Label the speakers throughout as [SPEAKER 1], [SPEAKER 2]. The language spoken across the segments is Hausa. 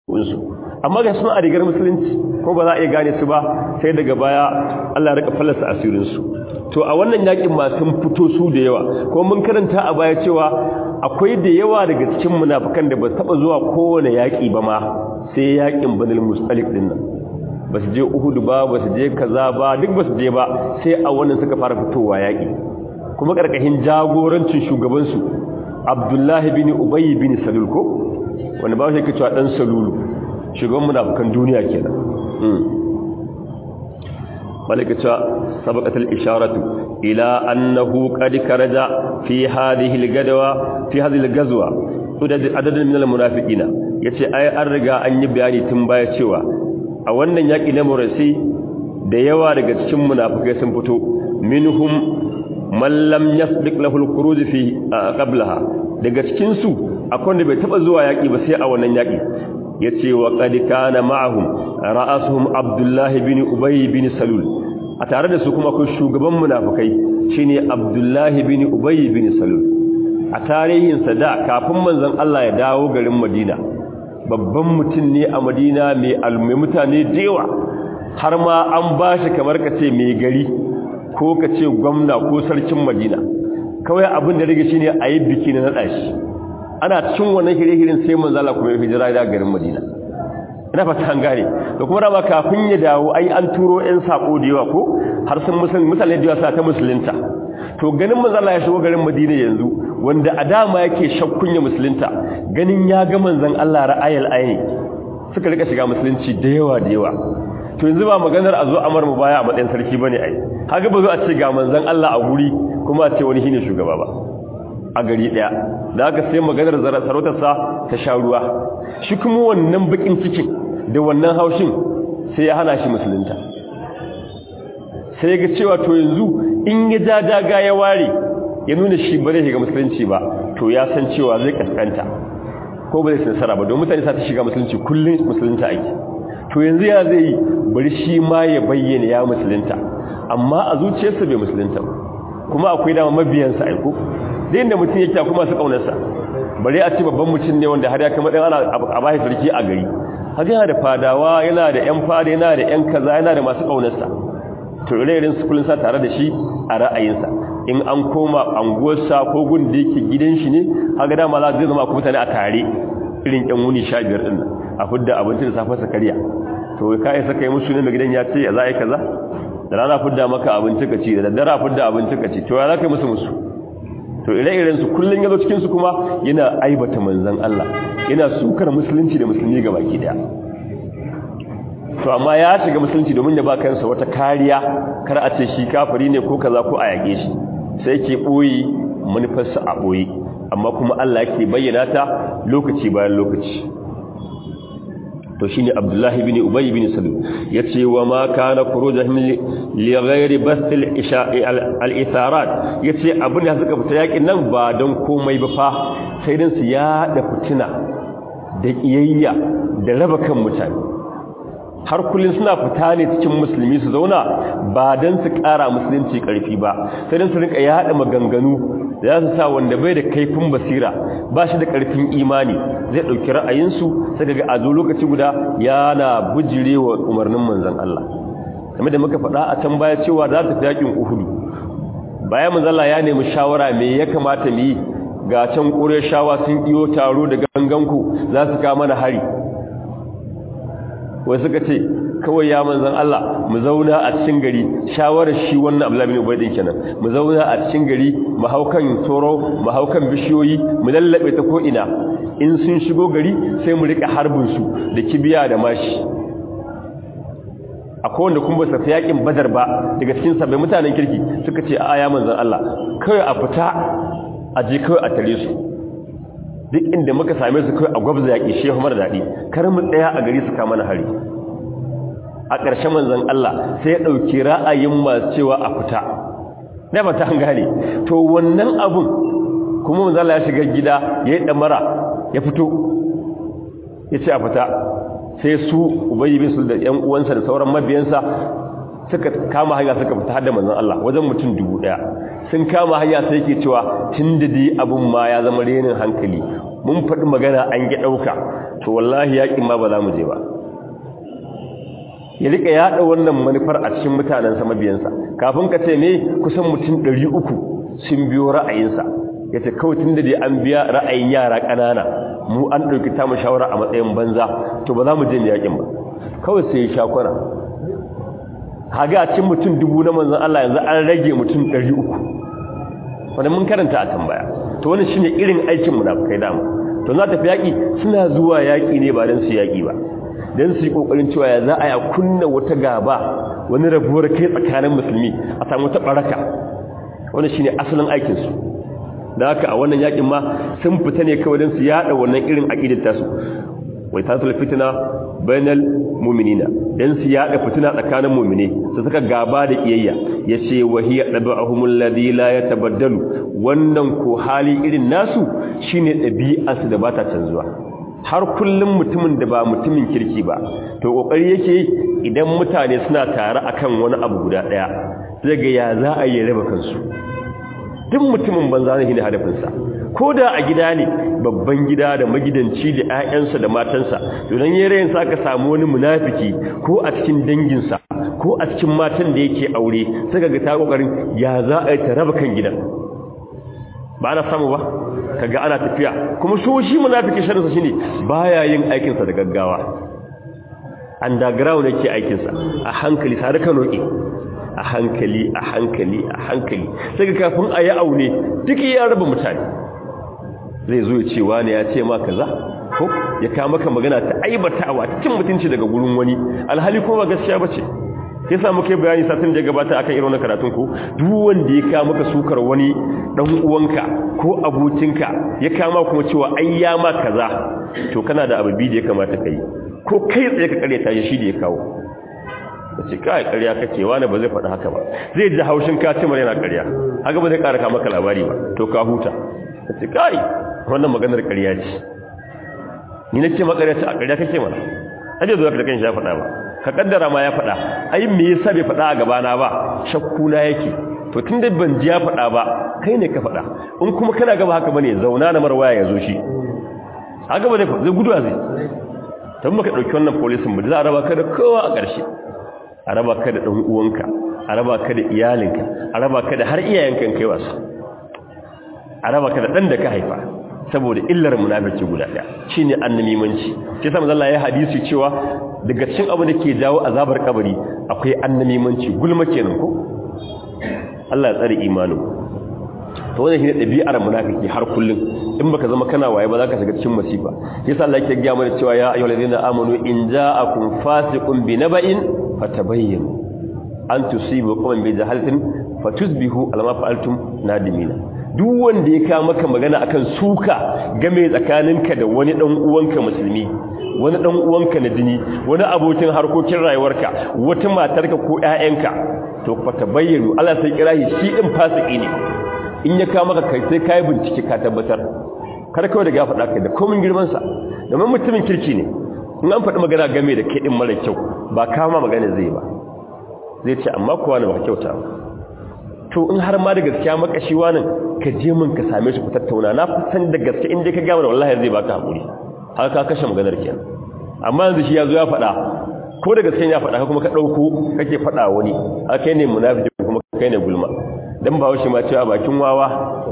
[SPEAKER 1] ɗabi'unsu amma ga suna a rigar musulunci ko ba za a iya gane su ba sai daga baya Allah rika fallasa asirinsu to a wannan yakin ma sun fito su da yawa ko mun karanta a baya cewa akwai da yawa daga cikin munafikan da ba taba zuwa kowane yaki ba ma sai yakin banil mustalik din nan ba su je uhud ba ba su je kaza ba duk ba su je ba sai a wannan suka fara fitowa yaki kuma karkashin jagorancin shugabansu abdullahi bin ubay bin salul ko wanda ba shi yake cewa dan salulu shugaban munafikan duniya kenan malaka cewa sabaqat al-isharatu ila annahu qad karaja fi hadhihi al-gadwa fi hadhihi al-ghazwa adadin min al-munafiqina yace ai an riga an yi bayani tun baya cewa a wannan yaki na murasi da yawa daga cikin munafikai sun fito minhum man lam yasbiq lahu al-khuruj fi qablaha daga cikin su akwai wanda bai taba zuwa yaki ba sai a wannan yaki yace wa qad kana ma'ahum ra'asuhum abdullahi bin ubay bin salul a tare da su kuma akwai shugaban munafikai shine abdullahi bin ubay bin salul a tarihin sa da kafin manzon Allah ya dawo garin Madina babban mutum ne a Madina mai almai mutane dewa har ma an bashi kamar kace mai gari ko kace gwamna ko sarkin Madina kawai abin da rage shine ayi biki na nada shi ana cin wannan hire-hiren sai manzo Allah kuma ya hijira da garin Madina ina fata an gane da kuma rama kafin ya dawo ai an turo ɗan sako da yawa ko har sun musulmi mutane da yawa sa ta musulunta to ganin manzo Allah ya shigo garin Madina yanzu wanda a dama yake shakkun ya musulunta ganin ya ga manzon Allah ra'ayil aini suka rika shiga musulunci da yawa da yawa to yanzu ba maganar a zo amar mu baya a matsayin sarki bane ai kaga ba zo a ce ga manzon Allah a guri kuma a ce wani shine shugaba ba a gari daya da aka sai maganar sarautarsa ta sha ruwa shi kuma wannan bakin cikin da wannan haushin sai ya hana shi musulunta sai ga cewa to yanzu in ya ja daga ya ware ya nuna shi ba zai shiga musulunci ba to ya san cewa zai kaskanta ko ba zai nasara ba don mutane sa ta shiga musulunci kullum musulunta ake to yanzu ya zai yi bari shi ma ya bayyana ya musulunta amma a zuciyarsa bai musulunta ba kuma akwai dama mabiyansa aiko da inda mutum yake kuma su kaunarsa bare a ce babban mutum ne wanda har ya kama ɗan ana a bashi sarki a gari har yana da fadawa yana da ƴan fada yana da ƴan kaza yana da masu kaunarsa to ire-iren su kullun sa tare da shi a ra'ayinsa in an koma anguwarsa ko gun da yake gidan shi ne haka dama za zai zama ku mutane a tare irin ƴan wuni sha biyar ɗin a fudda abinci da safe sa karya to ka isa kai musu ne mai gidan ya ce za a yi kaza da rana fudda maka abinci ka ci da daddare fudda abinci ka ci to ya za ka yi musu musu to ire-iren su kullun yazo cikin su kuma yana aibata manzon Allah yana sukar musulunci da musulmi baki daya to amma ya shiga musulunci domin ya ba kansa wata kariya kar a ce shi kafiri ne ko kaza ko a yage shi sai yake boye manufarsa a boye amma kuma Allah yake bayyana ta lokaci bayan lokaci to shine Abdullahi ibn Ubay ibn Salul yace wa ma kana khurujahum li ghairi bast al-isha'i al-itharat yace abin da suka fita yakin nan ba don komai ba fa sai dan su yada fitina da kiyayya da raba kan mutane har kullun suna fita ne cikin musulmi su zauna ba dan su ƙara musulunci ƙarfi ba sai dan su rinka yada maganganu za su sa wanda bai da kaifin basira ba shi da ƙarfin imani zai ɗauki ra'ayinsu sai ga a zo lokaci guda yana bujire wa umarnin manzan Allah kamar da muka faɗa a can baya cewa za ta fi yakin uhudu bayan manzan Allah ya nemi shawara me ya kamata mu yi ga can ƙure shawa sun iyo taro da ganganku za su kawo mana hari wai suka ce kawai ya manzan Allah mu zauna a cikin gari shawarar shi wannan Abdullahi bin Ubay din kenan mu zauna a cikin gari mu haukan toro mu haukan bishiyoyi mu lallabe ta ko ina in sun shigo gari sai mu rika harbin su da kibiya da mashi akwai wanda kuma ba su yakin Badar ba daga cikin sabbin mutanen kirki suka ce a ya manzan Allah kawai a fita a je kawai a tare su duk inda muka same su kawai a gwabza yaƙi shehu mara daɗi kar mu tsaya a gari su kama na hari a ƙarshen manzan Allah sai ya ɗauki ra'ayin masu cewa a fita na ba ta gane to wannan abun kuma manzan Allah ya shiga gida ya yi ɗamara ya fito ya ce a fita sai su ubayi bin su da ‘yan uwansa da sauran mabiyansa suka kama hanya suka fita hada manzan Allah wajen mutum dubu ɗaya sun kama hanya sai yake cewa tun da dai abin ma ya zama renin hankali mun faɗi magana an gi ɗauka to wallahi yakin ma ba za mu je ba ya rika yada wannan manufar a cikin mutanensa mabiyansa kafin ka ce ne kusan mutum 300 sun biyo ra'ayinsa ya ce kawai tun da dai an biya ra'ayin yara ƙanana mu an ɗauki ta mu shawara a matsayin banza to ba za mu je mu yakin ba kawai sai ya sha kwana haga a cikin mutum dubu na manzan Allah yanzu an rage mutum 300 wanda mun karanta a tambaya to wannan shine irin aikin munafikai dama to za ta fi yaki suna zuwa yaki ne ba dan su yaki ba dan su yi kokarin cewa ya za a yi kunna wata gaba wani rabuwar kai tsakanin musulmi a samu ta baraka wannan shine asalin aikin su da haka a wannan yakin ma sun fita ne kawai dan su yada wannan irin aqidar tasu wai tasul fitna bainal mu'minina dan su yada fitina tsakanin mu'mine su saka gaba da kiyayya yace wahiya dabahumul ladhi la yatabaddalu wannan ko hali irin nasu shine dabi'arsu da bata canzuwa har kullum mutumin da ba mutumin kirki ba to kokari yake idan mutane suna tare akan wani abu guda daya zai ga ya za a yi raba kansu duk mutumin banza ne hadafinsa ko da a gida ne babban gida da magidanci da 'ya'yansa da matansa don yarayin sa ka samu wani munafiki ko a cikin danginsa ko a cikin matan da yake aure saka ga ta kokarin ya za a yi ta raba kan gidan ba ana samu ba kaga ana tafiya kuma so shi munafiki sharinsa shine baya yin aikin sa da gaggawa underground yake aikin sa a hankali tare ka roki a hankali a hankali a hankali sai kafin a yi aune duk ya raba mutane zai zo ya ce wani ya ce ma kaza ko ya kawo maka magana ta aibatawa cin mutunci daga gurin wani alhali kuma gaskiya bace sai sa muke bayani satin da ya gabata akan irin wannan karatun ku duk wanda ya kawo maka sukar wani dan uwanka ko abokinka ya kama kuma cewa ai ya ma kaza to kana da abubi da ya kamata kai ko kai tsaye ka kare ta shi da ya kawo da ce kai ƙarya kake wani ba zai faɗi haka ba zai ji haushin katimar yana ƙarya haka ba zai ƙara ka maka labari ba to ka huta da ce kai wannan maganar ƙarya ce ni na ce makarya ce a ƙarya kake mana aje zuwa da kan shi ya faɗa ba ka kaddara ma ya faɗa ai me yasa bai faɗa a gabana ba shakku na yake to tun da ban ji ya faɗa ba kai ne ka faɗa in kuma kana gaba haka bane zauna na marwaya ya zo shi haka ba zai gudu a zai tun baka ɗauki wannan polisin ba za a raba ka da kowa a ƙarshe a raba ka da ɗan uwanka a raba ka da iyalinka a raba ka da har iyayenka kai wasu a raba ka da ɗan da ka haifa saboda illar munafiki guda ɗaya shine annamimanci shi yasa manzo Allah ya hadisi cewa daga cikin abu da ke jawo azabar kabari akwai annamimanci gulma kenan ko Allah ya tsare imanin to wannan shine ɗabi'ar munafiki har kullum in baka zama kana waye ba za ka shiga cikin masifa yasa Allah yake gaya mana cewa ya ayyuhallazina amanu in ja'akum fasiqun binaba'in fatabayyanu an tusibu qawman bi jahalatin fatusbihu alama fa'altum nadimina duk wanda ya kawo maka magana akan suka game tsakaninka da wani dan uwanka musulmi wani dan uwanka na jini wani abokin harkokin rayuwarka wata matarka ko ƴaƴanka to fatabayyanu Allah sai kirahi shi din fasiki ne in ya kawo maka kai sai kai bincike ka tabbatar kar kawai daga faɗa kai da komin girman sa domin mutumin kirki ne in an faɗi magana game da kai din mara kyau ba kama magana zai ba zai ce amma kowa ne ba kyauta ba to in har ma da gaskiya makashi nan ka je min ka same shi ku tattauna na san da gaske in dai ka gama da wallahi zai baka hakuri har ka kashe maganar kenan amma yanzu shi ya zo ya faɗa ko da gaske ya faɗa kuma ka ɗauko kake faɗa wani a kai ne munafiki kuma kai ne gulma dan ba shi ma cewa bakin wawa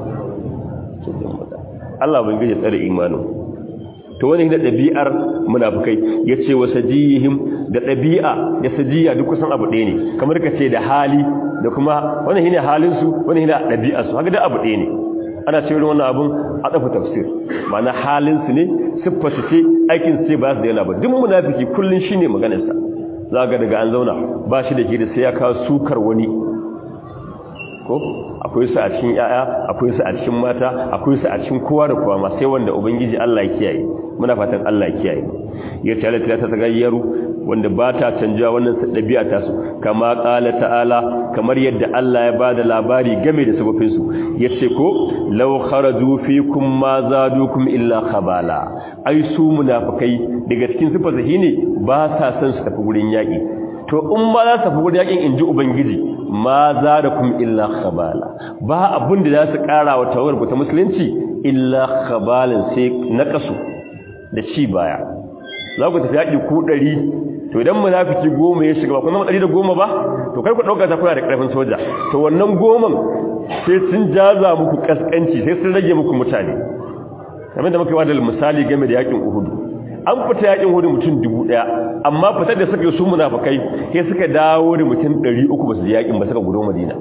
[SPEAKER 1] Allah ban gaje tsare imanin to wani da ɗabi'ar munafukai ya ce wa sajiyihim da ɗabi'a da sajiya duk kusan abu ɗaya ne kamar ka ce da hali da kuma wani shine halinsu wani shine ɗabi'arsu haka da abu ɗaya ne ana ce wannan abun a ɗafa tafsir ma'ana halinsu ne siffarsu ce aikin ce ba su da yana ba duk munafiki kullum shine maganarsa za ga daga an zauna ba shi da ke da sai ya kawo sukar wani ko akwai su a cikin yaya akwai su a cikin mata akwai su a cikin kowa da kowa ma sai wanda ubangiji Allah ya kiyaye muna fatan Allah ya kiyaye ya ce Allah ta tagayyaru wanda ba ta canjuwa wannan dabi'a ta su kama qala ta'ala kamar yadda Allah ya bada labari game da sababin su yace ko law kharaju fikum ma zadukum illa khabala ai su munafikai daga cikin sifar ne ba sa san su tafi gurin yaki to in ba za su tafi gurin yakin inji ubangiji ma za da kuma illa khabala ba abin da za su kara wa tawar ta musulunci illa khabalin sai naqasu da ci baya za ku tafi yaƙi ku ɗari to idan munafiki goma ya shiga ba kun zama ɗari da goma ba to kai ku ɗauka ta kuna da ƙarfin soja to wannan goman sai sun jaza muku ƙasƙanci sai sun rage muku mutane kamar da muka yi da misali game da yaƙin uhudu an fita yaƙin uhudu mutum dubu ɗaya amma fitar da suka yi su munafikai sai suka dawo da mutum ɗari uku ba su je yaƙin ba suka gudo madina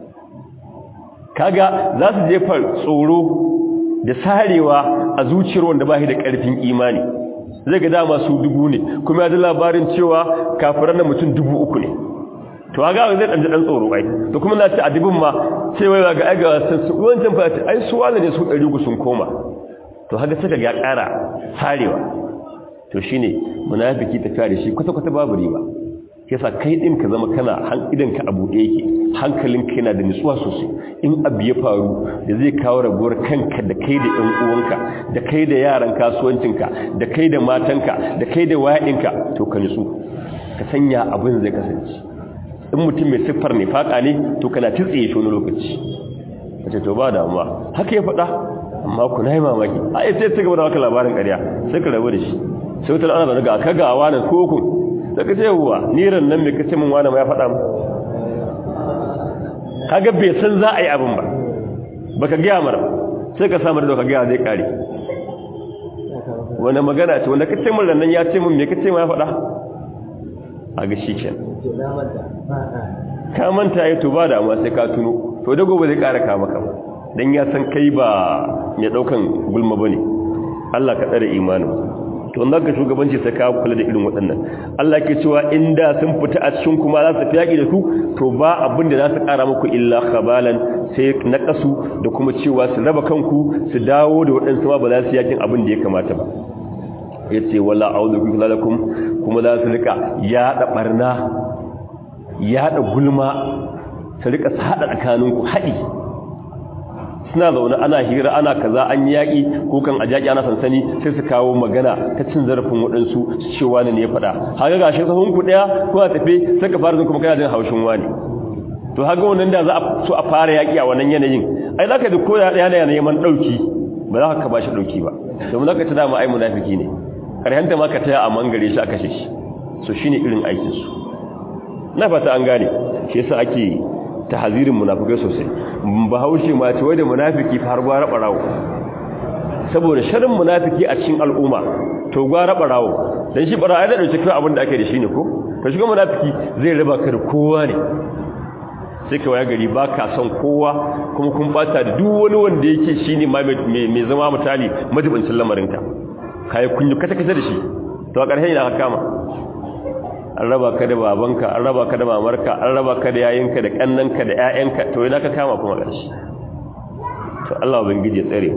[SPEAKER 1] kaga za su jefa tsoro da sarewa a zuciyar wanda ba shi da ƙarfin imani zai ga dama su dubu ne kuma ya ji labarin cewa kafiran na mutum dubu uku ne to ga zai ɗan ɗan tsoro ai to kuma na ce a dubin ma cewa ga aiga sun su wancan fata ai su wani ne su ɗari uku sun koma to haka suka ga ƙara sarewa to shine munafiki tafiya da shi kwata-kwata babu riba yasa kai din ka zama kana idan ka abu da yake hankalinka yana da nutsuwa sosai in abu ya faru da zai kawo rabuwar kanka da kai da ƴan uwanka da kai da yaran kasuwancinka da kai da matanka da kai da wayinka to ka nutsu ka sanya abin zai kasance in mutum mai siffar nifaka ne to kana tsitsiye shi wani lokaci kace to ba damuwa haka ya faɗa amma ku nayi mamaki ai sai ta gaba da maka labarin ƙarya sai ka rabu da shi sai wutar ana da ga ka ga wani kokun daga cewa niran nan mai kace min wani ma ya faɗa mu kaga bai san za a yi abin ba baka gaya mara sai ka samu da ka gaya zai kare wani magana ce wanda kace min nan ya ce min me kace ma ya faɗa a ga shi ke ka manta ya to ba da amma sai ka tuno to da gobe zai kara ka maka dan ya san kai ba mai daukan gulma bane Allah ka tsare imanin to in zaka shugabanci sai ka kula da irin waɗannan Allah ke cewa inda sun fita a cikin kuma za su fi yaƙi da su to ba abin da za su ƙara muku illa khabalan sai naqasu da kuma cewa su raba kanku su dawo da waɗansu ma ba za su yakin abin da ya kamata ba yace wala a'udhu bi lakum kuma za su rika yaɗa barna yaɗa gulma su rika hada tsakaninku haɗi suna zaune ana hira ana kaza an yaƙi ko kan ajaki ana sansani sai su kawo magana ta cin zarafin waɗansu su ce wani ne ya faɗa haka gashi sahun ku ɗaya ko a tafe sai ka fara zan kuma kana jin haushin wani to haka wannan da za a so a fara yaƙi a wannan yanayin ai za ka da koya ɗaya na neman ɗauki ba za ka ba shi ɗauki ba domin za ka ta dama ai munafiki ne ƙarshenta ma ka taya a mangare shi a kashe shi so shine irin aikinsu na fata an gane shi yasa ake tahzirin munafikai sosai bahaushe ma ce wai da munafiki fa har gwara barawo saboda sharrin munafiki a cikin al'umma to gwara barawo dan shi barawo da dauke kai abin da ake da shi ne ko to shi munafiki zai raba ka da kowa ne sai ka waya gari ba ka son kowa kuma kun bata da duk wani wanda yake shine ma mai zama mutali majibincin lamarinka kai kun yi kata kata da shi to a ƙarshen ina ka kama an raba ka da babanka an raba ka da mamarka an raba ka da yayinka da kannanka da ƴaƴanka to ina ka kama kuma ƙarshe to Allah ubangiji ya tsare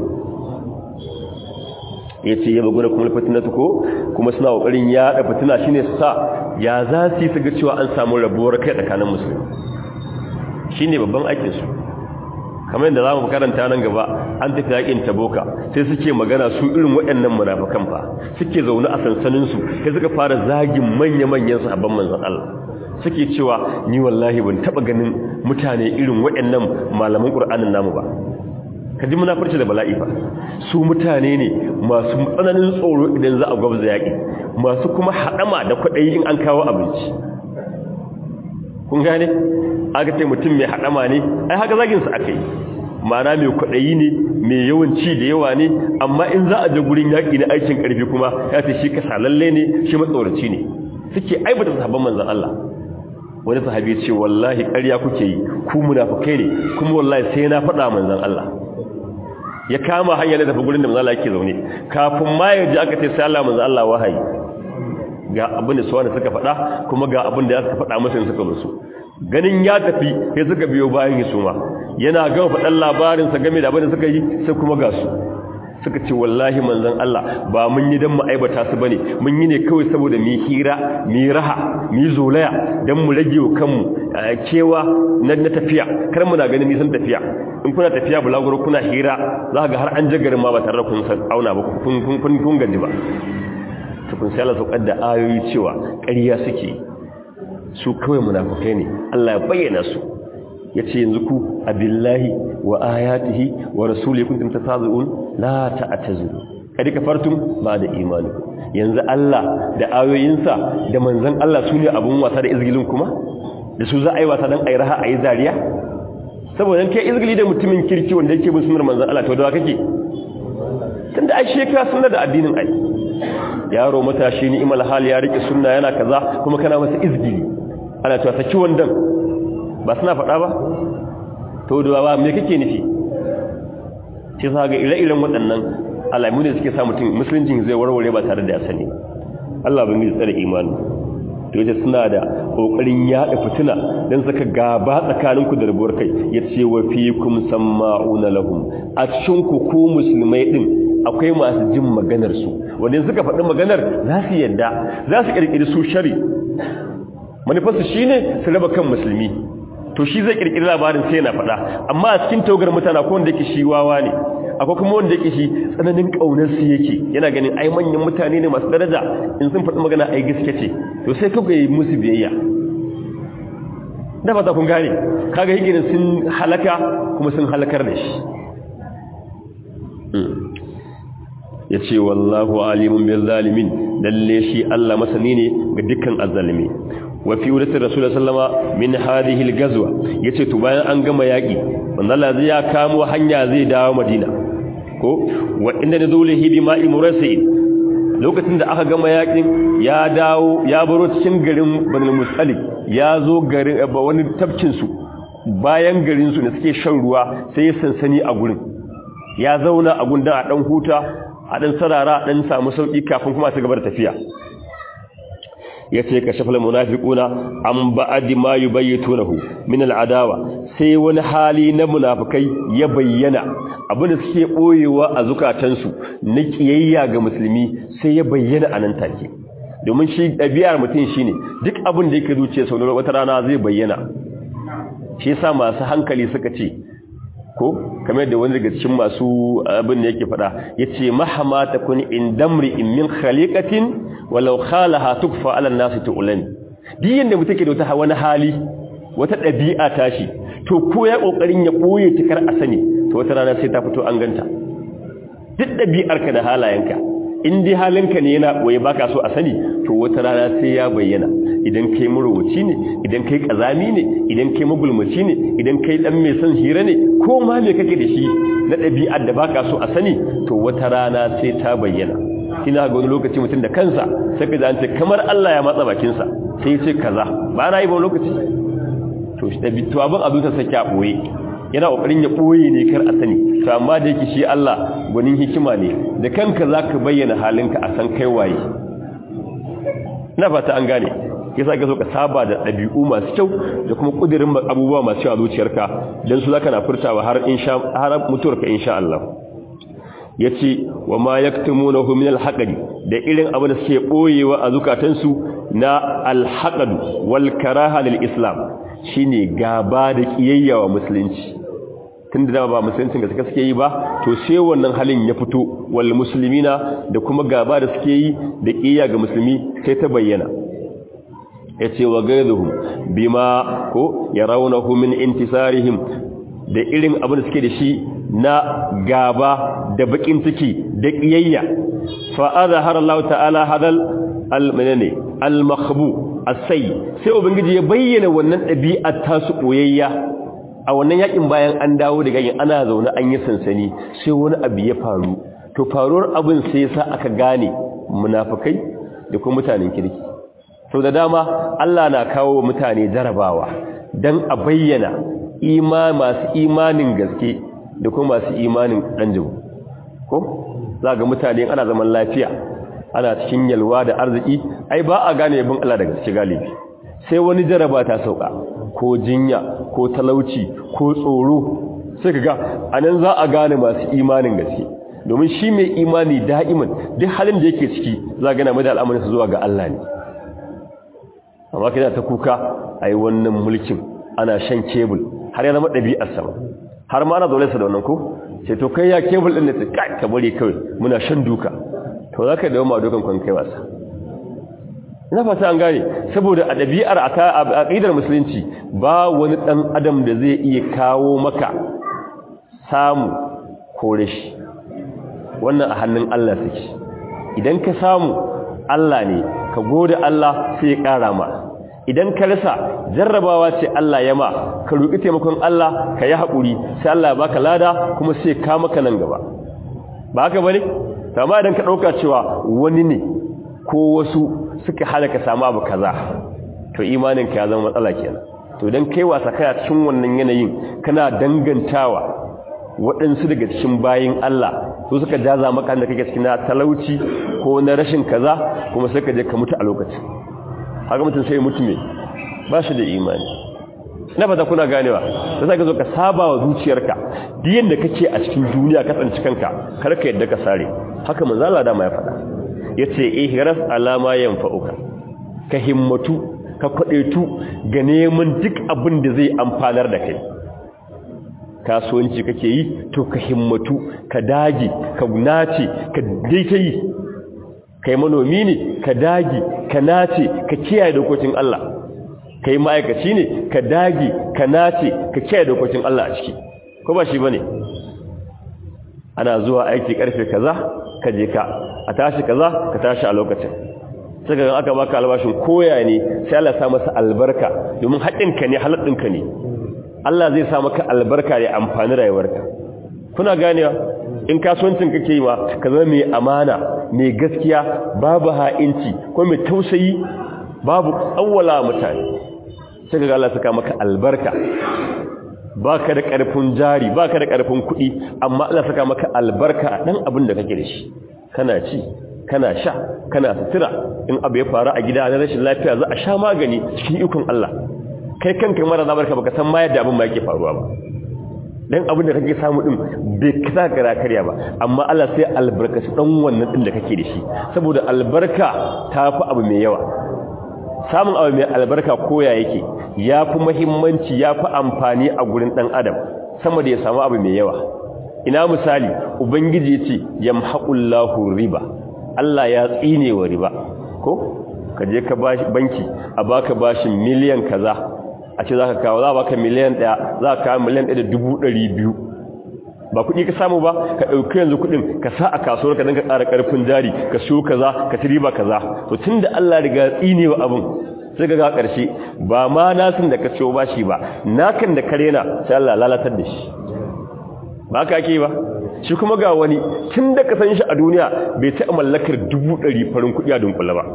[SPEAKER 1] yace ya bugu da kuma fitinatu ko kuma suna kokarin ya da fitina shine su sa ya za su su ga cewa an samu rabuwar kai tsakanin musulmi shine babban aikin su kamar yadda zamu karanta nan gaba an tafi yakin taboka sai suke magana su irin waɗannan munafikan fa suke zaune a sansanin su sai suka fara zagin manya-manyan sahabban manzon Allah suke cewa ni wallahi ban taba ganin mutane irin waɗannan malaman Qur'anin namu ba kaji munafurci da bala'i fa su mutane ne masu tsananin tsoro idan za a gwabza yaki masu kuma hadama da kwadayi in an kawo abinci kun gane aka ce mutum mai haɗama ne ai haka zaginsa aka yi ma'ana mai kwaɗayi ne mai yawanci da yawa ne amma in za a je gurin yaƙi na aikin ƙarfi kuma ya ce shi kasalalle ne shi matsoraci ne suke aibata sahabban manzan Allah wani sahabi ce wallahi ƙarya kuke yi ku munafukai ne kuma wallahi sai na faɗa manzan Allah ya kama hanya da tafi gurin da manzan Allah yake zaune kafin ma ya ji aka ce sai Allah manzan Allah wahayi ga abin da suwa suka faɗa kuma ga abin da ya suka faɗa masa suka musu ganin ya tafi sai suka biyo bayan su ma yana gama faɗan labarinsa game da abin da suka yi sai kuma ga su suka ce wallahi manzon Allah ba mun yi dan mu aibata su bane mun yi ne kawai saboda mu hira mu raha mu zolaya dan mu rage wa kanmu kewa na tafiya kar muna ganin nisan tafiya in kuna tafiya bulaguro kuna hira za ga har an jagarin ma ba tare da kun san auna ba kun kun kun gaji ba tukun sai Allah saukar da ayoyi cewa ƙarya suke su kawai munafukai ne Allah ya bayyana su yace yanzu ku abillahi wa ayatihi wa rasulihi kuntum tasazuun la ta'tazuru kadi kafartum ba da imani yanzu Allah da ayoyinsa da manzon Allah sune abun wasa da izgilin kuma da su za a yi wasa dan ayi raha ayi zariya saboda kai izgili da mutumin kirki wanda yake bin sunnar manzon Allah to da kake tunda ai shi ka sunna da addinin ai yaro matashi ni imal hal ya rike sunna yana kaza kuma kana masa izgili ana cewa saki wandan ba suna faɗa ba to da ba me kake nufi sai sa ga ire-iren waɗannan alamu ne suke sa mutum musulunci zai warware ba tare da ya sani Allah bin yi tsare imani to yace suna da kokarin yada fitina dan saka gaba tsakaninku da rubuwar kai yace wa fiikum sama'una lahum a cikin ku ku musulmai din akwai masu jin maganar su wanda suka faɗi maganar za su yadda za su kirkiri su shari manufarsu shine su raba kan musulmi to shi zai kirkiri labarin sai yana faɗa amma a cikin togar mutane ko wanda yake shi wawa ne akwai kuma wanda yake shi tsananin kaunar su yake yana ganin ai manyan mutane ne masu daraja in sun faɗi magana ai gaske ce to sai kaga yi musu biyayya da fata kun gane kaga hikinin sun halaka kuma sun halakar da shi ya ce wallahu alimun bil zalimin lalle shi Allah masani ne ga dukkan azzalimi wa fi wuratin rasul sallama min hadhihi al-ghazwa yace to bayan an gama yaki manzo Allah zai ya kamo hanya zai dawo Madina ko wa inda nazulihi bi ma'i murasi lokacin da aka gama yakin ya dawo ya baro cikin garin Banu Musalib ya zo garin wani tafkin su bayan garin su ne suke shan ruwa sai ya sansani a gurin ya zauna a gundan a dan huta a dan sarara dan samu sauki kafin kuma su gaba da tafiya yace ka shafal munafiquna an ba'di ma yubayyitunahu min al'adawa sai wani hali na munafikai ya bayyana abinda suke boyewa a zukatansu na kiyayya ga musulmi sai ya bayyana anan take domin shi ɗabi'ar mutum shine duk abin da yake zuciya sau wata rana zai bayyana shi yasa masu hankali suka ce ko kamar da wani daga cikin masu abin da yake faɗa yace mahama takun indamri min khaliqatin walau khalaha tukfa ala an-nas tu'lan duk yanda mutum ke da wata wani hali wata ɗabi'a tashi to ko ya kokarin ya boye ta kar a sani to wata rana sai ta fito an ganta duk ɗabi'arka da halayenka in dai halinka ne yana boye baka so a sani to wata rana sai ya bayyana idan kai murubuci ne idan kai kazami ne idan kai magulmaci ne idan kai dan mai son hira ne ko ma me kake da shi na ɗabi'ar da baka so a sani to wata rana sai ta bayyana kina ga wani lokaci mutum da kansa sai ka zance kamar Allah ya matsa bakin sa sai ya ce kaza ba na yi ba lokaci to shi dabi to abin abin sa sake a boye yana kokarin ya boye ne kar a sani to amma da yake shi Allah gwanin hikima ne da kanka zaka bayyana halinka a san kai waye ina fata an gane yasa ka so ka saba da ɗabi'u masu kyau da kuma kudirin abubuwa masu kyau a zuciyarka dan su zaka na furtawa har insha har mutuwarka insha Allah yace wa ma yaktumunahu min al-haqdi da irin abu da suke boyewa a zukatansu na al-haqd wal karaha lil islam shine gaba da kiyayya wa musulunci tunda da ba musuluncin da suka suke yi ba to sai wannan halin ya fito wal muslimina da kuma gaba da suke yi da kiyayya ga musulmi sai ta bayyana yace wa gaizuhum bima ko yarawnahu min intisarihim da irin abin da suke da shi na gaba da bakin ciki da kiyayya fa azhar Allah ta'ala hadal al-manani al-makhbu as-say sai ubangiji ya bayyana wannan dabi'ar tasu koyayya a wannan yakin bayan an dawo daga yin ana zaune an yi sansani sai wani abu ya faru to faruwar abin sai yasa aka gane munafikai da kuma mutanen kirki sau da dama Allah na kawo mutane jarabawa dan a bayyana ima masu imanin gaske da kuma masu imanin ɗanjin ko za ga mutane ana zaman lafiya ana cikin yalwa da arziki ai ba a gane yabin Allah da gaske galibi sai wani jaraba ta sauka ko jinya ko talauci ko tsoro sai ka ga anan za a gane masu imanin gaske domin shi mai imani da'iman duk halin da yake ciki za gana mai da al'amarinsa zuwa ga Allah ne amma kana ta kuka ai wannan mulkin ana shan kebul har ya zama ɗabi'ar sama har ma ana zaune sa da wannan ko sai to kai ya kebul din da ta kai ka bari kawai muna shan duka to zaka dawo ma dukan kan kai wasa ina fata an gane saboda a ɗabi'ar a aqidar musulunci ba wani dan adam da zai iya kawo maka samu ko rashi wannan a hannun Allah suke idan ka samu Allah ne ka gode Allah sai ya ƙara ma idan ka rasa jarrabawa ce Allah ya ma ka roƙi taimakon Allah ka yi haƙuri sai Allah ya baka lada kuma sai ka maka nan gaba ba haka bane amma idan ka ɗauka cewa wani ne ko wasu suka hana ka samu abu kaza to imanin ka ya zama matsala kenan to idan kai wasa kana cikin wannan yanayin kana dangantawa waɗansu daga cikin bayin Allah su suka jaza maka da kake cikin talauci ko na rashin kaza kuma sai ka je ka mutu a lokacin haka mutum sai mutu me ba shi da imani ina fata kuna ganewa da sai ka zo ka saba wa zuciyarka duk yanda kake a cikin duniya ka tsanci kanka kar ka yadda ka sare haka manzo Allah da ma ya faɗa yace ihras alama yanfa'uka ka himmatu ka kwadaitu ga neman duk abin da zai amfanar da kai kasuwanci kake yi to ka himmatu ka dage ka nace ka daita yi kai manomi ne ka dage ka nace ka kiyaye dokokin Allah kai ma'aikaci ne ka dage ka nace ka kiyaye dokokin Allah a ciki ko ba shi bane ana zuwa aiki karfe kaza ka je ka a tashi kaza ka tashi a lokacin sai ga aka baka albashin koya ne sai Allah ya sa masa albarka domin haƙinka ne haladdinka ne Allah zai sa maka albarka da amfani rayuwarka kuna ganewa in kasuwancin kake yi ma ka zama mai amana mai gaskiya babu ha'inci ko mai tausayi babu awwala mutane sai ga Allah saka maka albarka baka da karfin jari baka da karfin kuɗi amma Allah saka maka albarka dan abin da kake da shi kana ci kana sha kana sutura in abu ya faru a gida na rashin lafiya za a sha magani cikin ikon Allah kai kanka mara zabarka baka san ma yadda abin ma yake faruwa ba dan abin da kake samu din bai kisa gara karya ba amma Allah sai albarkaci dan wannan din da kake da shi saboda albarka ta fi abu mai yawa samun abu mai albarka koya yake yafi muhimmanci yafi amfani a gurin dan adam sama da ya samu abu mai yawa ina misali ubangiji yace yamhaqullahu riba Allah ya tsine wa riba ko ka je ka bashi banki a baka bashin miliyan kaza a ce za ka kawo za baka miliyan ɗaya za ka kawo miliyan ɗaya da dubu ɗari biyu ba kuɗi ka samu ba ka ɗauki yanzu kuɗin ka sa a kasuwar ka don ka ƙara ƙarfin jari ka siyo kaza ka ci riba kaza to tun da Allah riga tsine wa abin sai ga ga ƙarshe ba ma nasin da ka siyo bashi ba nakan da kare na sai Allah lalatar da shi ba ka ake ba shi kuma ga wani tun da ka san shi a duniya bai taɓa mallakar dubu ɗari farin kuɗi a dunkula ba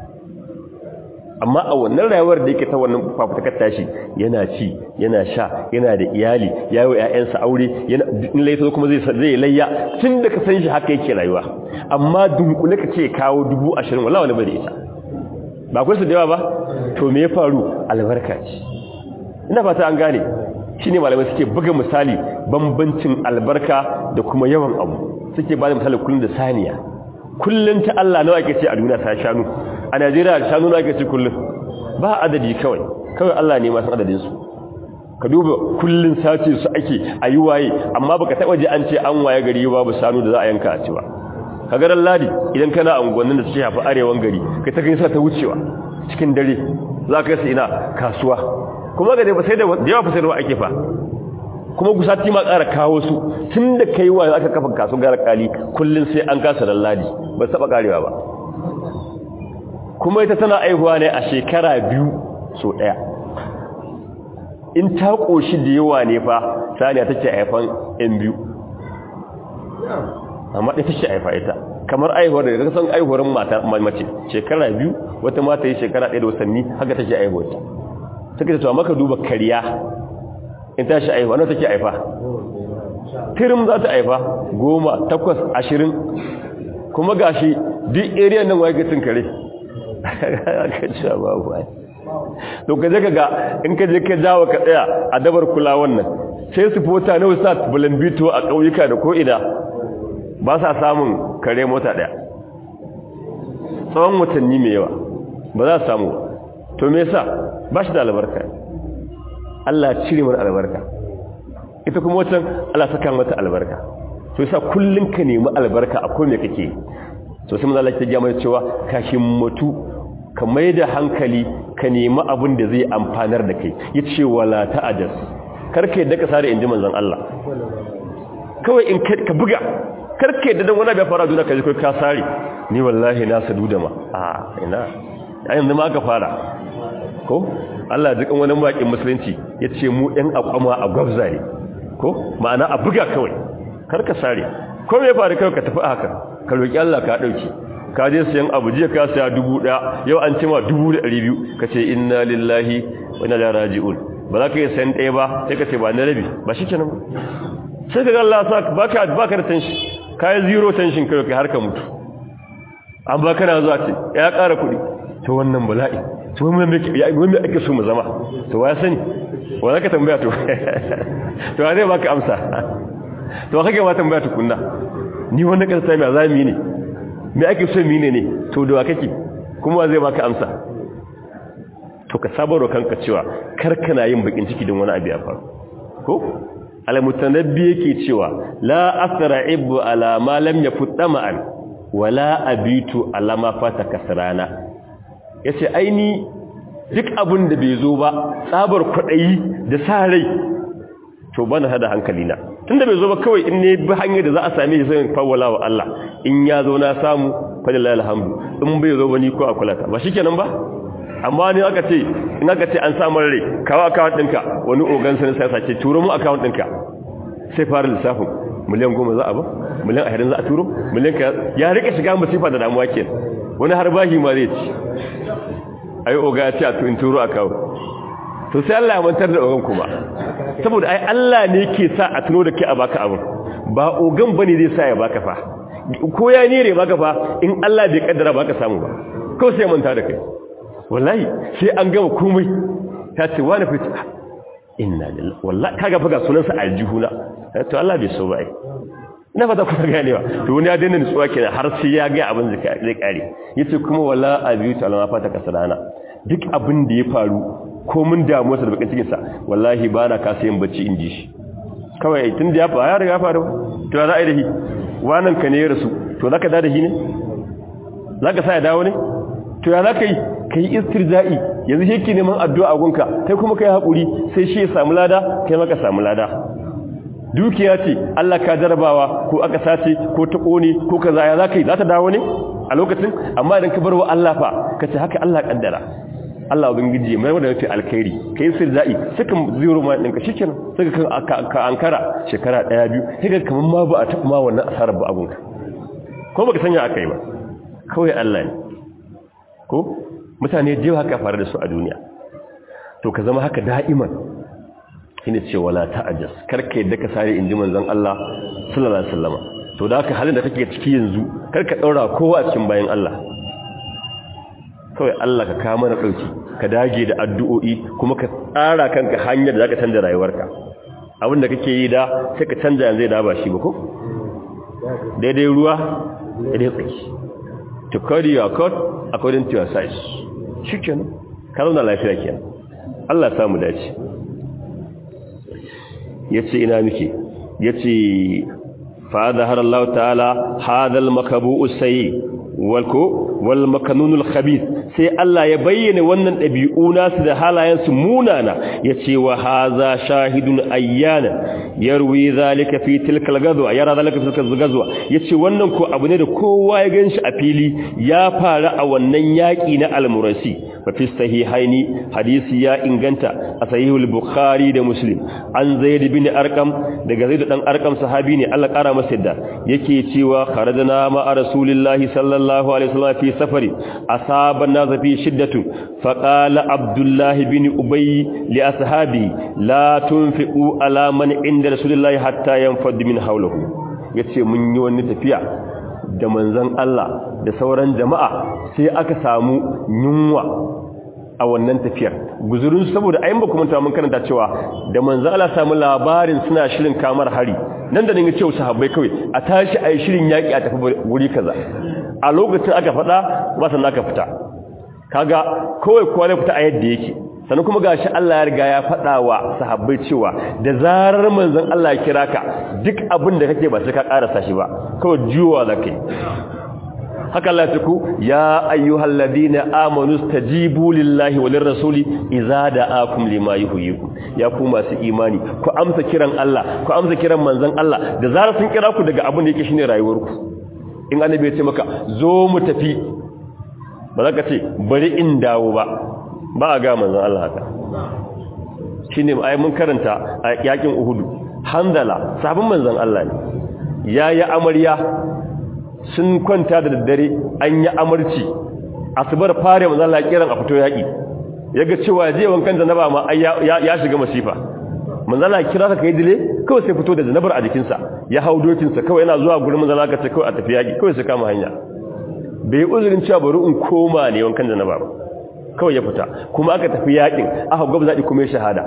[SPEAKER 1] amma a wannan rayuwar da yake ta wannan fafutukar tashi yana ci yana sha yana da iyali ya yi wa 'ya'yansa aure yana laifin kuma zai layya tun da ka san shi haka yake rayuwa amma dunkule ka ce kawo dubu ashirin wala wani bai da ita ba kun su da yawa ba to me ya faru albarka ce ina fata an gane shi ne malamai suke buga misali bambancin albarka da kuma yawan abu suke ba da misali kullum da saniya kullum ta Allah nawa ake ce a duniya ta shanu a Najeriya shanu nawa ake ce kullum ba adadi kawai kawai Allah ne masu adadin su ka duba kullum sace su ake ayi waye amma baka taba ji an ce an waye gari babu shanu da za a yanka a ci ba kaga ran ladi idan kana unguwannin da suke hafi arewan gari kai ta gaisa ta wucewa cikin dare za ka yi ina kasuwa kuma ga dai ba sai da yawa fa sai da ake fa kuma gusati ma ƙara kawo su tun da kai wa aka kafa kasu gara kali kullum sai an kasa lalladi ba taɓa ƙarewa ba kuma ita tana aihuwa ne a shekara biyu so ɗaya in ta ƙoshi da yawa ne fa saniya take haifan yan biyu amma ɗaya take haifa ita kamar aihuwar da san aihuwar mata mace shekara biyu wata mata yi shekara ɗaya da wasanni haka take aihuwar ta suka ce to maka duba kariya in tashi aifa na take aifa tirim za ta aifa goma takwas ashirin kuma gashi duk area nan waye gacin kare ka ce babu ai to ka je ka ga in ka je ka jawo ka tsaya a dabar kula wannan sai su fota na wasu bulambito a ƙauyuka da ko'ina ba sa samun kare mota ɗaya tsawon watanni mai yawa ba za su samu ba to me yasa ba shi da albarka Allah cire mana albarka ita kuma wancan Allah saka mata albarka to yasa kullun ka nemi albarka a komai kake to sai manzo Allah ya gaya cewa ka himmatu ka maida hankali ka nemi abin da zai amfanar da kai yace wala ta'ajas karka yadda ka sare inji manzon Allah kawai in ka buga karka yadda don wani abu ya fara duna ka ji kai ka sare ni wallahi na sadu da ma a ina a yanzu ma aka fara ko Allah ya jikin wani mawaƙin musulunci ya ce mu ɗan akwama a gwabza ne ko ma'ana a buga kawai karka sare ko me faru kawai ka tafi haka ka roƙi Allah ka ɗauki ka je sayan abu jiya ka saya dubu ɗaya yau an cima dubu da ɗari biyu ka ce inna lillahi wa inna ilaihi raji'un ba za ka yi sayan ɗaya ba sai ka ce ba na rabi ba shi kenan ba sai ka ga Allah sa baka baka da tension kai zero tension kai har ka mutu an ba kana zuwa ce ya ƙara kuɗi to wannan bala'i to mun me ya mun me ake so mu zama to wa sani wa zaka tambaya to to wa zai baka amsa to kake ma tambaya to kunna ni wannan kasa mai azami ne me ake so mine ne to da wa kake kuma wa zai baka amsa to ka sabarwa kanka cewa kar kana yin bakin ciki don wani abu ya faru ko al-mutanabbi yake cewa la asra'ibu ala ma lam yafut tama'an wala abitu ala ma fata kasrana yace aini duk abin da bai zo ba tsabar kwadayi da sa rai to bana hada hankalina tunda bai zo ba kawai in ne bi hanyar da za a same shi sai fawwala wa Allah in ya zo na samu fadillahi alhamdu in bai zo ba ni ko akulata ba shikenan ba amma ni aka ce in aka ce an samu rai kawo account ɗinka wani ogan sanin sai sace turo mu account ɗinka sai fara lissafin miliyan goma za a ba miliyan ashirin za a turo miliyan ka ya rika shiga masifa da damuwa ke wani har bashi ma zai ci ai oga ya ce a in turo account to sai Allah ya mantar da ogan kuma saboda ai Allah ne ke sa a tuno da kai a baka abin ba ogan bane zai sa ya baka fa ko ya nire baka fa in Allah bai kaddara baka samu ba ko sai manta da kai wallahi sai an gama komai ta ce wani fita inna lillahi wallahi kaga faga sunansa aljihuna to Allah bai so ba ai ina fata kuma ganewa to wani ya daina nutsuwa kenan har sai ya ga abin zai zai kare yace kuma wala abiyu ta alama fata kasarana duk abin da ya faru ko mun damu sa da bakin cikin sa wallahi ba na kasa yin bacci in ji shi kawai tun da ya fa ya riga faru to za a yi da shi wannan ka ne ya rasu to zaka da da shi ne zaka sa ya dawo ne to ya zaka yi ka yi istirza'i yanzu shi ke neman addu'a a gunka kai kuma ka yi haƙuri sai shi ya samu lada kai maka samu lada dukiya ce Allah ka jarabawa ko aka sace ko ta ƙone ko ka zaya za ka yi za ta dawo ne a lokacin amma idan ka bar wa Allah fa ka ce haka Allah ƙaddara Allah ubangiji mai wanda mafi alkhairi ka yi istirza'i sai ka zero ma ɗinka shi kenan sai ka ankara shekara ɗaya biyu sai ka kamar ma ba a taɓa ma wannan asarar ba abunka ko baka sanya aka yi ba kawai Allah ne ko mutane da yawa haka faru da su a duniya to ka zama haka da'iman shine ce wala ta'ajjaz karka yadda ka sare inji manzon Allah sallallahu alaihi wasallam to da haka halin da kake ciki yanzu karka daura kowa a cikin bayan Allah kawai Allah ka kawo mana dauki ka dage da addu'o'i kuma ka tsara kanka hanyar da zaka canza rayuwarka abin da kake yi da sai ka canza yanzu da ba shi ba ko daidai ruwa daidai tsaki to carry your coat according to your size shi kenan ka zauna lafiya kenan Allah ya samu dace yace ina miki yace fa zahara Allah ta'ala hadha al-makabu'u sayyi wal ko wal makanunul khabith sai Allah ya bayyana wannan dabi'u nasu da halayen su munana yace wa hadha shahidun ayyana yarwi zalika fi tilka al-ghazwa yara zalika fi tilka al-ghazwa yace wannan ko abu ne da kowa ya ganshi a fili ya fara a wannan yaki na al-murasi fa fi sahihaini hadisi ya inganta a sahihul bukhari da muslim an zaid bin arqam daga zaid dan arqam sahabi ne Allah kara masa yadda yake cewa kharajna ma rasulillahi sallallahu alaihi wasallam fi safari asaba nas fi shiddatu fa qala abdullah bin ubay li ashabi la tunfiqu ala man inda rasulillahi hatta yanfad min hawlihi yace mun yi wani tafiya da manzon Allah da sauran jama'a sai aka samu yunwa a wannan tafiyar guzurin saboda ayin ba kuma mun karanta cewa da manzo Allah samu labarin suna shirin kamar hari nan da nan yace sahabbai kawai a tashi ayi shirin yaki a tafi guri kaza a lokacin aka fada ba san aka fita kaga kawai kowa ne fita a yadda yake sannan kuma gashi Allah ya riga ya fada wa sahabbai cewa da zarar manzon Allah ya kira ka duk abin da kake ba sai ka karasa shi ba kawai juwa zakai haka Allah ta ku ya ayyuhal ladina amanu stajibu lillahi walir rasuli idza da'akum lima yuhyikum ya ku masu imani ku amsa kiran Allah ku amsa kiran manzon Allah da zarar sun kira ku daga abin da yake shine rayuwarku in annabi ya ce maka zo mu tafi ba za ka ce bari in dawo ba ba a ga manzon Allah haka shine ai mun karanta a yakin Uhudu Hanzala sabon manzon Allah ne yayi amarya sun kwanta da daddare an yi amarci asubar fare manzon Allah kiran a fito yaki yaga cewa je wankan zanaba ma ya shiga masifa manzon Allah kira ka kai dile kawai sai fito da zanabar a jikinsa ya hau dokinsa kawai yana zuwa gurin manzon Allah ka ce kawai a tafi yaki kawai sai kama hanya bai uzurin cewa bari in koma ne wankan zanaba ba kawai ya fita kuma aka tafi yakin aka gwab zaɗi kuma ya shahada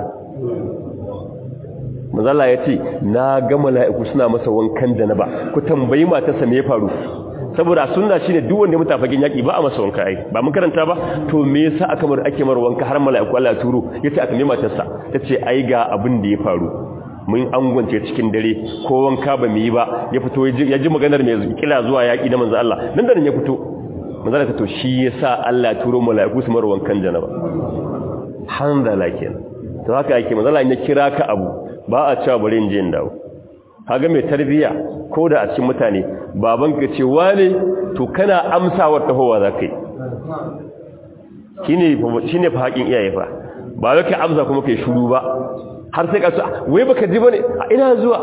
[SPEAKER 1] mazala ya ce na ga mala'iku suna masa wankan da na ba ku tambayi matarsa me ya faru saboda sunna shine duk wanda muta fagen yaki ba a masa wanka ai ba mun karanta ba to me yasa aka mar ake mar wanka har mala'iku Allah ya turo yace aka nemi matarsa tace ai ga abin da ya faru mun angwance cikin dare ko wanka ba mu yi ba ya fito ya ji maganar mai kila zuwa yaki da manzo Allah nan da nan ya fito manzala ta to shi yasa Allah turo mala'iku su marwan kan janaba hanzala kenan to haka yake manzala in ya kira ka abu ba a cewa bari in je in dawo kaga mai tarbiya ko da a cikin mutane baban ka ce wane to kana amsawar tahowa zakai shine shine fa hakin iyaye fa ba wai kai amsa kuma kai shiru ba har sai ka ce wai baka ji bane ina zuwa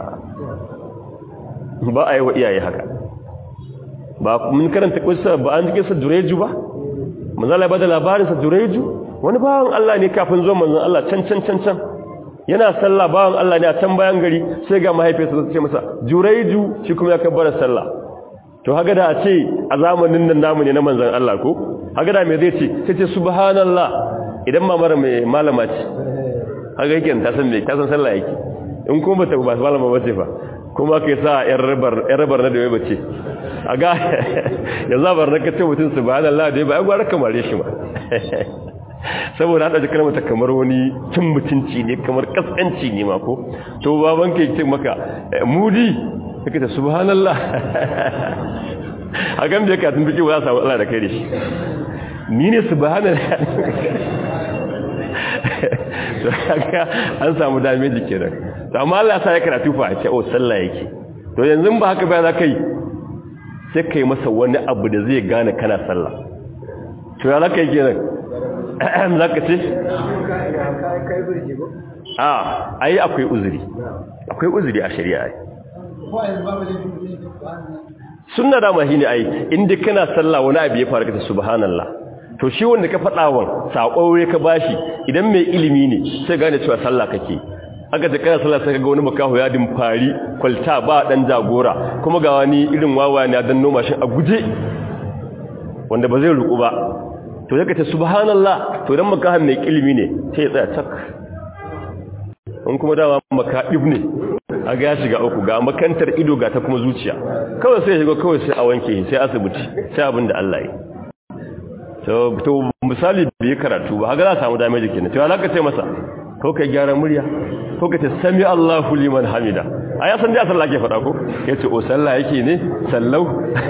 [SPEAKER 1] ba a yi wa iyaye haka ba mun karanta kusa ba an jike sa jureju ba manzala ba da labarin sa jureju wani bawan Allah ne kafin zuwa manzon Allah can can can can yana sallah bawan Allah ne a can bayan gari sai ga mahaifiyarsa ta ce masa jureju shi kuma ya kabbara sallah to haga da a ce a zamanin nan namu ne na manzon Allah ko haga da me zai ce sai ce subhanallah idan mamar mai malama ce haga yake ta san me ta san sallah yake in kuma bata ba malama bace fa kuma kai sa yar rabar yar rabar na da wai bace a ga yanzu bar na kace mutum subhanallah dai ba ai gwara kamar shi ba saboda hada ji kalmar kamar wani cin mutunci ne kamar kaskanci ne ma ko to baban kai ce maka mudi kake ta subhanallah a gan da ka tun biki ba za samu Allah da kai da shi ni ne subhanallah to kaga an samu damage kenan to amma Allah ya sa ya karatu fa ce oh sallah yake to yanzu ba haka ba za kai sai kai masa wani abu da zai gane kana sallah to ya zaka yi kenan zaka ce a ai akwai uzuri akwai uzuri a shari'a ai sunna da mahini ai inda kana sallah wani abu ya faru ka subhanallah to shi wanda ka faɗa wa saƙo ka bashi idan mai ilimi ne sai gane cewa sallah kake aka ta kana sallah sai ga wani makaho ya dimfari kwalta ba dan jagora kuma ga wani irin wawa ne dan noma shi a guje wanda ba zai ruku ba to zaka ta subhanallah to dan makahan mai ilimi ne sai ya tsaya tak in kuma dama maka ibne aga ya shiga uku ga makantar ido ga ta kuma zuciya kawai sai ya shiga kawai sai a wanke sai asibiti sai abin da Allah ya to misali bai karatu ba haka za a samu damage kenan to alaka ce masa ko kai gyara murya ko ka ce sami Allahu liman hamida a ya san da sallah ke faɗa ko yace o sallah yake ne sallau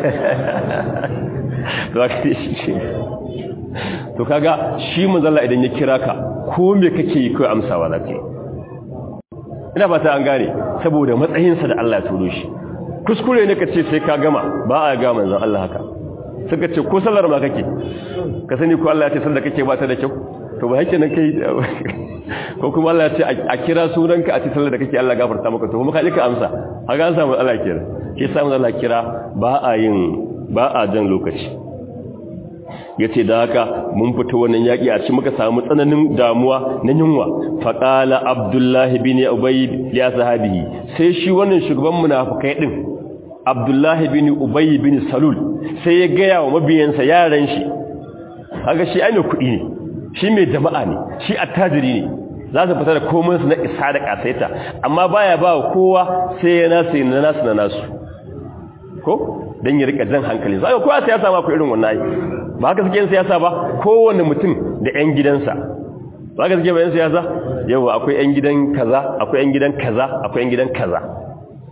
[SPEAKER 1] to aka shi to kaga shi manzalla idan ya kira ka ko me kake yi kai amsawa zaka ina fata an gane saboda matsayinsa da Allah ya turo shi kuskure ne ka ce sai ka gama ba a ga manzon Allah haka suka ce ko sallar ma kake ka sani ko Allah ya ce sallar kake ba ta da kyau to ba yake nan kai ko kuma Allah ya ce a kira sunanka a ce sallar da kake Allah gafarta maka to kuma ka ka amsa haka an samu Allah kira shi yasa mun Allah kira ba a yin ba a jan lokaci yace da haka mun fita wannan yaki a ci muka samu tsananin damuwa na yunwa faqala abdullahi bin ubay li ashabihi sai shi wannan shugaban munafikai din abdullahi bin ubay bin salul sai ya gaya wa mabiyansa yaran shi kaga shi ai mai kuɗi ne shi mai jama'a ne shi attajiri ne za su fita da komai su na isa da kasaita amma baya ba kowa sai ya nasu na nasu na nasu ko dan ya rika jan hankali zaka kowa siyasa ma ku irin wannan ba haka suke yin siyasa ba kowanne mutum da ƴan gidansa ba haka suke bayan siyasa yawa akwai ƴan gidan kaza akwai ƴan gidan kaza akwai ƴan gidan kaza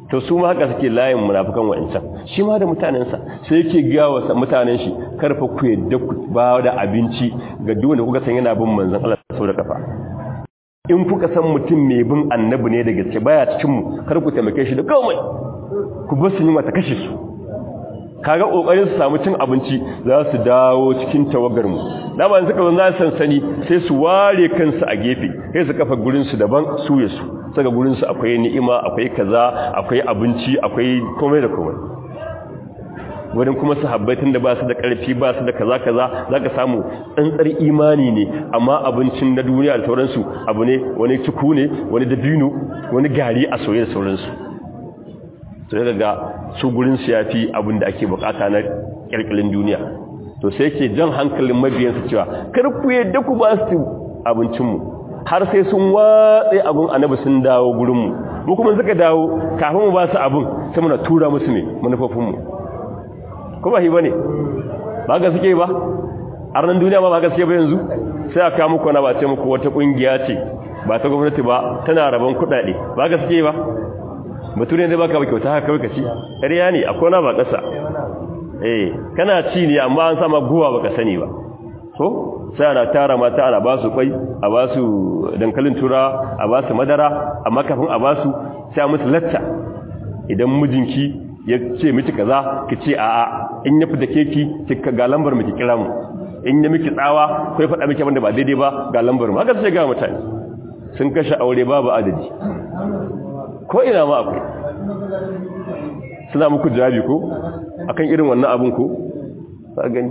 [SPEAKER 1] to su ma haka suke layin munafikan wa'ancan shi ma da mutanensa sai yake ga wa mutanen shi karfa ku yadda ku ba da abinci ga duk wanda kuka san yana bin manzon Allah sau da kafa in kuka san mutum mai bin annabi ne da gaske baya cikin mu kar ku taimake shi da komai ku bar su yi mata kashe su kaga kokarin su samu cin abinci za su dawo cikin tawagar mu dama suka zo za su sansani sai su ware kansu a gefe sai su kafa gurin su daban su ya su saka gurin su akwai ni'ima akwai kaza akwai abinci akwai komai da komai wurin kuma sahabbai tun da ba su da ƙarfi ba su da kaza kaza zaka samu tsantsar imani ne amma abincin na duniya da sauransu abu ne wani tuku ne wani dabino wani gari a soye da sauransu to daga ga su gurin su yafi abin da ake bukata na kirkirin duniya to sai ke jan hankalin mabiyansu cewa kar ku yadda ku ba su abincinmu har sai sun watsa abin annabi sun dawo gurinmu mu kuma suka dawo kafin mu ba su abin sai muna tura musu ne manufofinmu ko ba shi ba ne ba ga suke ba a ranar duniya ba ba ga suke ba yanzu sai a kawo muku na ba ce muku wata kungiya ce ba ta gwamnati ba tana rabon kuɗaɗe ba ga suke ba bature ne baka ba kyauta haka kawai ka ci ƙarya ne akwai na ba ƙasa eh kana ci ne amma an sama guwa baka sani ba so sai ana tara mata ana ba su kwai a ba su dankalin tura a ba su madara amma kafin a ba su sai a musu latta idan mijinki ya ce miki kaza ki ce a'a in ya fita keki ki ga lambar miki kira mu in ya miki tsawa ko ya faɗa miki abinda ba daidai ba ga lambar mu haka sai ga mutane sun kashe aure babu adadi ko ina ma akwai suna muku jawabi ko akan irin wannan abin ko sa gani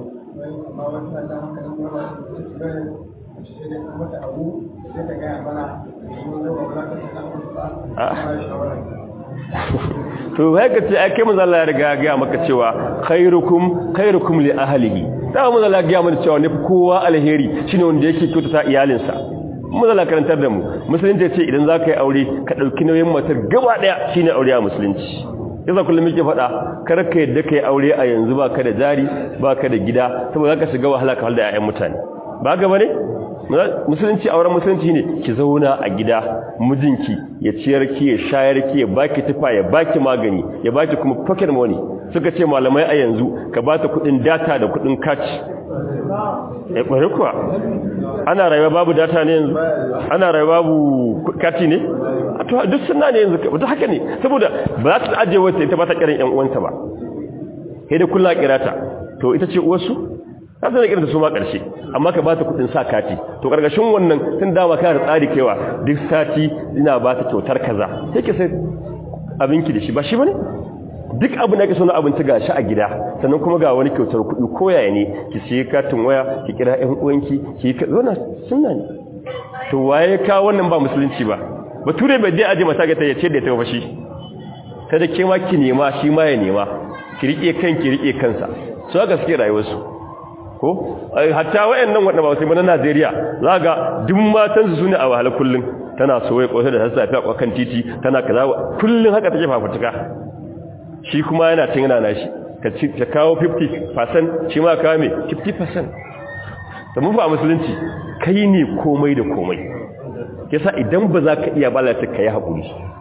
[SPEAKER 1] to haka ce ake manzo Allah ya riga ga maka cewa khairukum khairukum li ahlihi da manzo Allah ya mana cewa ne kowa alheri shine wanda yake kyautata iyalinsa manzo Allah karantar da mu musulunci ce idan zaka yi aure ka dauki nauyin matar gaba daya shine aure a musulunci yasa kullum muke faɗa kar ka yadda kai aure a yanzu baka da jari baka da gida saboda zaka shiga wahala ka halda ƴaƴan mutane ba ga bane musulunci auren musulunci ne ki zauna a gida mijinki ya ciyar ki ya shayar ki ya baki tufa ya baki magani ya baki kuma pocket money suka ce malamai a yanzu ka bata kudin data da kudin kaci eh bare kuwa ana rayuwa babu data ne yanzu ana rayuwa babu kati ne to duk sunna ne yanzu duk haka ne saboda ba za ta aje wata ita ba ta kiran ƴan uwanta ba sai da kullu kirata to ita ce uwarsu ka zai kiran su ma karshe amma ka bata kudin sa kati to karkashin wannan tun dama kana da tsari kaiwa duk sati ina ba ta kyautar kaza sai ke sai abinki da shi ba shi bane duk abin da kake so na abinci gashi a gida sannan kuma ga wani kyautar kuɗi ko yaya ne ki siye katin waya ki kira ƴan uwanki ki ka zo na sunna ne to waye ka wannan ba musulunci ba bature bai dai aje mata ga ta yace da ta fashi ta da ke ma ki nema shi ma ya nema ki rike kan ki rike kansa so haka suke rayuwarsu ko hatta wayannan wanda ba sai ba na Najeriya zaka duk matan su sune a wahala kullun tana soyayya ko da sassafe a kan titi tana kaza kullun haka take fafutuka shi kuma yana cin yana nashi ka ci ka kawo 50% shi ma kawo me 50% to mun fa musulunci kai ne komai da komai yasa idan ba za ka iya bala ta kai hakuri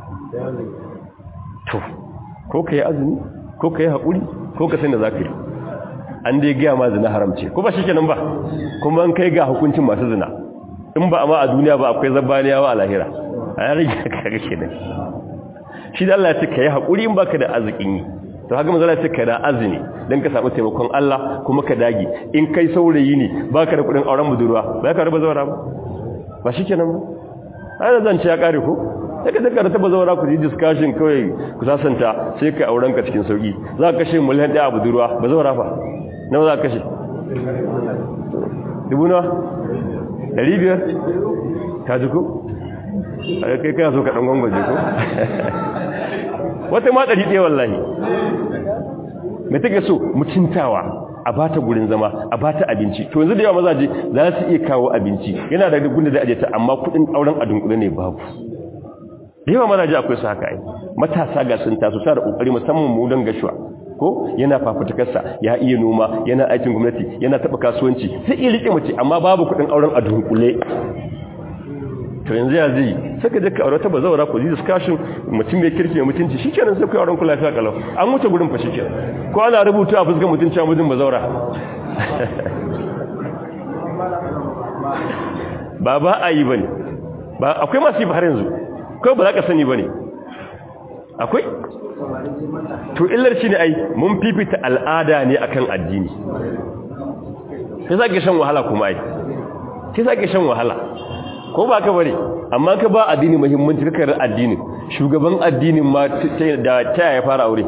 [SPEAKER 1] to ko kai azumi ko kai hakuri ko ka san da zaka yi an dai gaya ma zina haramce ko ba shi kenan ba kuma an kai ga hukuncin masu zina in ba amma a duniya ba akwai zabbaniyawa a lahira a ya rage kaga kenan shi da Allah ya ce ka yi haƙuri in baka da arzikin yi to haka manzala ce ka da azumi don ka samu taimakon Allah kuma ka dagi in kai saurayi ne baka da kuɗin auren budurwa ba ka raba zawara ba ba shi kenan ba ai zan ce ya kare ko sai ka saka ta bazawara ku yi discussion kawai ku sasanta sai ka auren ka cikin sauki za ka kashe miliyan ɗaya a budurwa bazawara fa nawa za ka kashe dubu nawa ɗari biyar ka ji ko a kai kana so ka ɗan gwangwaje ko wata ma ɗari ɗaya wallahi mai take so mutuntawa a ba ta gurin zama a ba ta abinci to yanzu da yawa mazaje za su iya kawo abinci yana da gunda da aje ta amma kudin auren a dunkule ne babu da yawa mazaje akwai su haka ai matasa ga sun taso sa da kokari musamman mu don gashuwa ko yana fafutukarsa ya iya noma yana aikin gwamnati yana taba kasuwanci sai iya rike mace amma babu kudin auren a dunkule to yanzu ya zai saka je ka aure ta bazawara ku ji discussion mutum mai kirki mai mutunci shikenan sai ku auren ku lafiya kalau an wuce gurin fa shikenan ko ana rubuta a fuskar mutunci a mutum bazawara ba ba a yi bane ba akwai masu yi har yanzu ko ba za ka sani bane akwai to illar shi ne ai mun fifita al'ada ne akan addini sai za ka shan wahala kuma ai sai za ka shan wahala ko ba ka bari amma ka ba addini muhimmanci kakar addini shugaban addinin ma da ta ya fara aure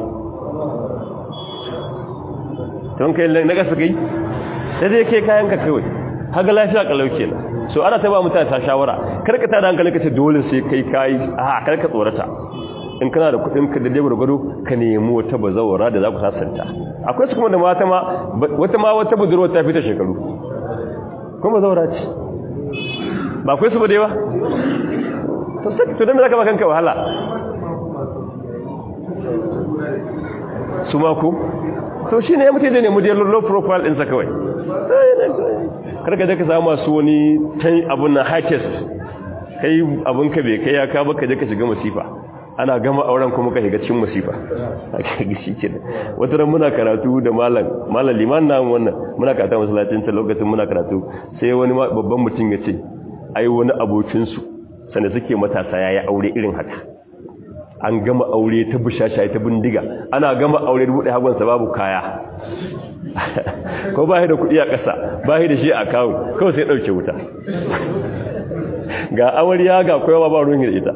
[SPEAKER 1] don kai na gasa kai sai dai kai kayan ka kawai haga lafiya kalau kenan so ana ta ba mutane ta shawara karka ta da hankali ka ce dole sai kai kai a karka tsorata in kana da kudin ka da dai gurgudu ka nemi wata bazawara da za ku sasanta akwai su kuma da mata ma wata ma wata budurwa ta fita shekaru kuma bazawara ce ba akwai su ba dai ba to sai to dan zaka ba kanka wahala su ma ku to shine ya mutai da ne model low profile din sa kawai karka je ka samu masu wani tan abun na highest kai abun ka bai kai ya ka baka je ka shiga masifa ana gama auren kuma ka shiga cikin masifa aka gishi kenan wata ran muna karatu da malam malam liman na wannan muna karatu masallacin ta lokacin muna karatu sai wani babban mutum ya ce ai wani abokin su sanda suke matasa yayi aure irin haka an gama aure ta bushasha ta bindiga ana gama aure bude hagonsa babu kaya ko ba da kuɗi a ƙasa ba da shi a kawo kawai sai ɗauke wuta ga amarya ga koyawa ba ruwan da ita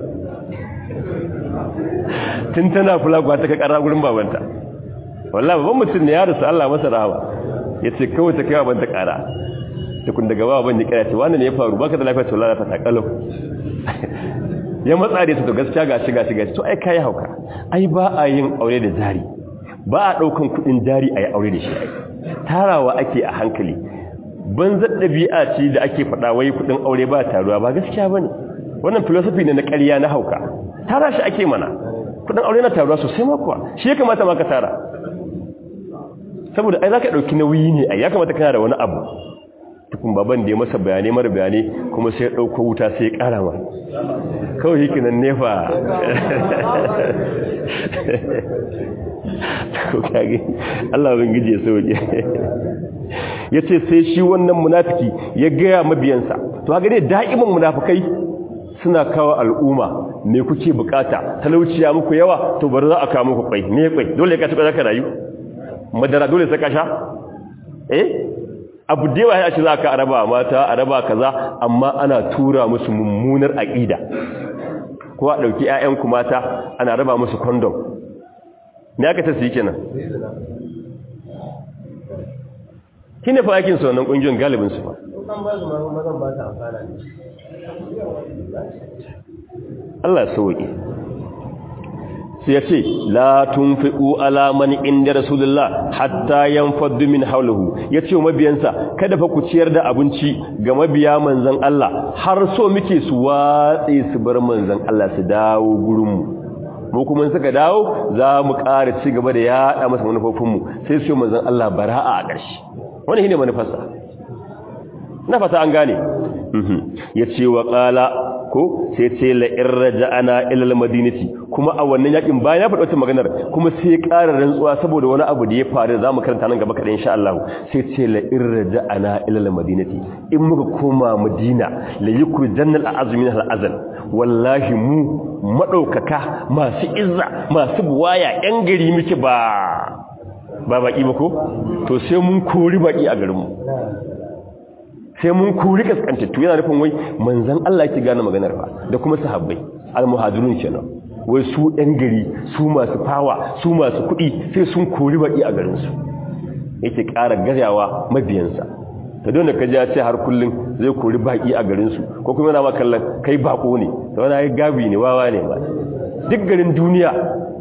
[SPEAKER 1] tun tana fulagwa ta kakara gurin babanta wallah babban mutum ne ya rasu Allah masa rahama ya ce kawai ta kai babanta ƙara tukun daga baban ya kira ce wanda ne ya faru baka da lafiya ta lalata ta kalau ya matsa da to gaskiya ga shiga shiga to ai kai hauka ai ba a yin aure da jari ba a daukan kudin jari a yi aure da shi tarawa ake a hankali banzar dabi'a ce da ake fada wai kudin aure ba taruwa ba gaskiya bane wannan philosophy ne na ƙarya na hauka tara shi ake mana kudin aure na taruwa sosai ma kuwa shi ya kamata ma ka tara saboda ai zaka dauki nauyi ne ai ya kamata kana da wani abu tukun baban da ya masa bayanai mara bayanai kuma sai ya ɗauko wuta sai ya ƙara ma kawai yake nan nefa Allah bin gije sauke ya ce sai shi wannan munafiki ya gaya mabiyansa to haka ne da'iman munafikai suna kawo al'umma me kuke bukata talauciya muku yawa to bari za a kawo muku kwai me kwai dole ka tuka zaka rayu madara dole sai ka sha eh abu da yawa ya ce za ka araba mata araba kaza amma ana tura musu mummunar aƙida ko a ɗauki 'ya'yanku mata ana raba musu kondom ne aka ta su kenan shi ne fa aikin su wannan ƙungiyar galibinsu fa Allah sauƙi sai ya ce la tunfiqu ala man inda rasulullah hatta yanfaddu min hawlihi yace wa mabiyansa kada fa ku ciyar da abinci ga mabiya manzon Allah har so muke su watse su bar manzon Allah su dawo gurin mu mu kuma suka dawo za mu ƙara ci gaba da yaɗa masa manufofin mu sai su manzon Allah bara'a a ƙarshe wannan shine manufarsa na fata an gane yace wa qala ko sai ce la irja'ana ila al-madinati kuma a wannan yakin bayan ya faɗa wata maganar kuma sai ƙara rantsuwa saboda wani abu da ya faru da zamu karanta nan gaba kadan insha Allah sai ce la irja'ana ila al-madinati in muka koma madina la yukrijanna al-azm min al-azal wallahi mu madaukaka masu izza masu buwaya yan gari muke ba ba baki ba ko to sai mun kori baki a garin mu sai mun kuri kaskantattu yana nufin wai manzan Allah yake gane maganar fa da kuma sahabbai almuhajirun kenan wai su ɗan gari su masu fawa su masu kuɗi sai sun kori baki a garin su yake ƙara gazawa mabiyansa ta dole ka ja ce har kullun zai kori baki a garin su ko kuma yana kallon kai bako ne to wani ai gabi ne wawa ne ba duk garin duniya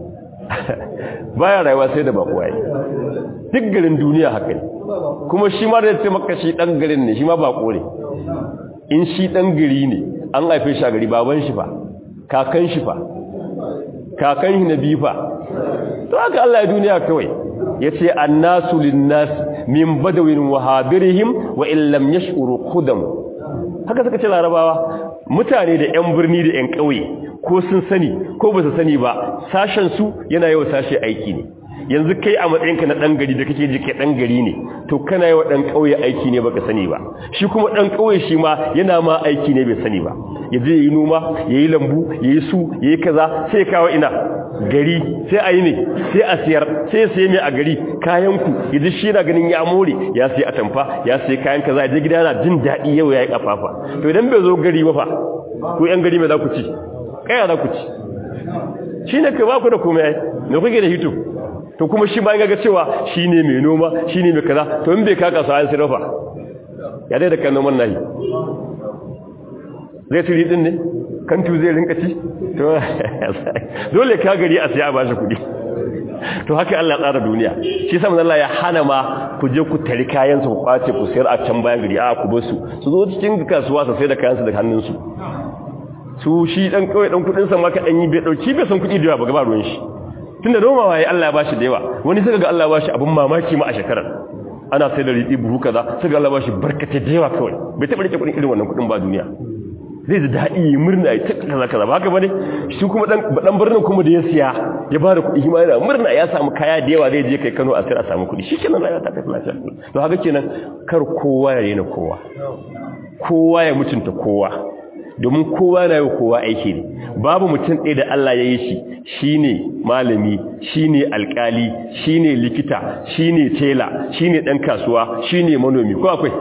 [SPEAKER 1] baya rayuwa sai da bako ai duk garin duniya haka ne kuma shi ma da ce maka shi dan garin ne shi ma bako ne in shi dan gari ne an haife shi a gari baban shi fa kakan shi fa kakan shi na biyu fa to haka Allah ya duniya kawai yace annasu linnas min badawin wa habirihim wa in lam yash'uru qudam haka suka ce larabawa mutane da 'yan birni da 'yan ƙauye ko sun sani ko ba su sani ba sashen su yana yawa sashe aiki ne yanzu kai a matsayinka na ɗan gari da kake ji kai ɗan gari ne to kana yi wa ɗan ƙauye aiki ne baka sani ba shi kuma ɗan ƙauye shi ma yana ma aiki ne bai sani ba ya je ya yi noma ya yi lambu ya yi su ya yi kaza sai kawo ina gari sai a yi ne sai a siyar sai sai mai a gari kayanku ya ji shi na ganin ya more ya sai atamfa ya sai kayan kaza ya je gida yana jin daɗi yau ya yi ƙafafa to idan bai zo gari ba fa ko 'yan gari mai za ku ci kaya za ku ci shi ne ka ba ku da komai me kuke da hito to kuma shi ba ga cewa shi ne mai noma shi ne mai kaza to in bai kaka su an sirafa ya dai da kan noman nahi zai turi din ne kantu zai rinka ci to dole ka gari a siya ba shi kudi to haka Allah tsara duniya shi sa Allah ya hana ma ku je ku tari kayan su ku kwace ku sayar a can bayan gari a ku bar su su zo cikin kasuwa su sai da kayan su da hannun su su shi dan kawai dan kudin sa ma ka dan yi bai dauki bai san kudi da yawa ba gaba ruwan shi tunda nomawa ya Allah ya bashi da yawa wani suka ga Allah ya bashi abun mamaki ma a shekarar ana sai da riɗi buhu kaza suka Allah ya bashi barkate da yawa kawai bai taɓa rike kuɗin irin wannan kuɗin ba duniya zai da daɗi murna ya taɓa kaza kaza ba haka bane shi kuma dan dan birnin kuma da ya siya ya ba da kuɗi ma yana murna ya samu kaya da yawa zai je kai Kano a sayar a samu kuɗi shikenan rayuwa ta tafi lafiya to haka kenan kar kowa ya rena kowa kowa ya mutunta kowa domin kowa na yi kowa aiki ne babu mutum ɗaya da Allah ya yi shi shine malami shine alkali shine likita shine tela shine ɗan kasuwa shine manomi ko akwai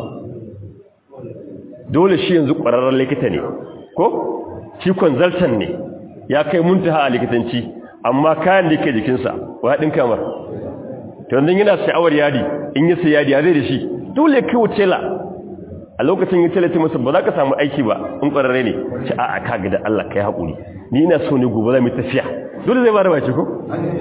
[SPEAKER 1] dole shi yanzu ƙwararren likita ne ko shi consultant ne ya kai muntaha a likitanci amma kayan da yake jikinsa wa ɗin kamar to yanzu yana sha'awar yadi in yi sai yadi ya zai da shi dole kai tela a lokacin yi talata masa ba za ka samu aiki ba in ƙwararre ne ci a aka gida Allah ka yi haƙuri ni ina so ne gobe za mu tafiya dole zai ba da baki ko?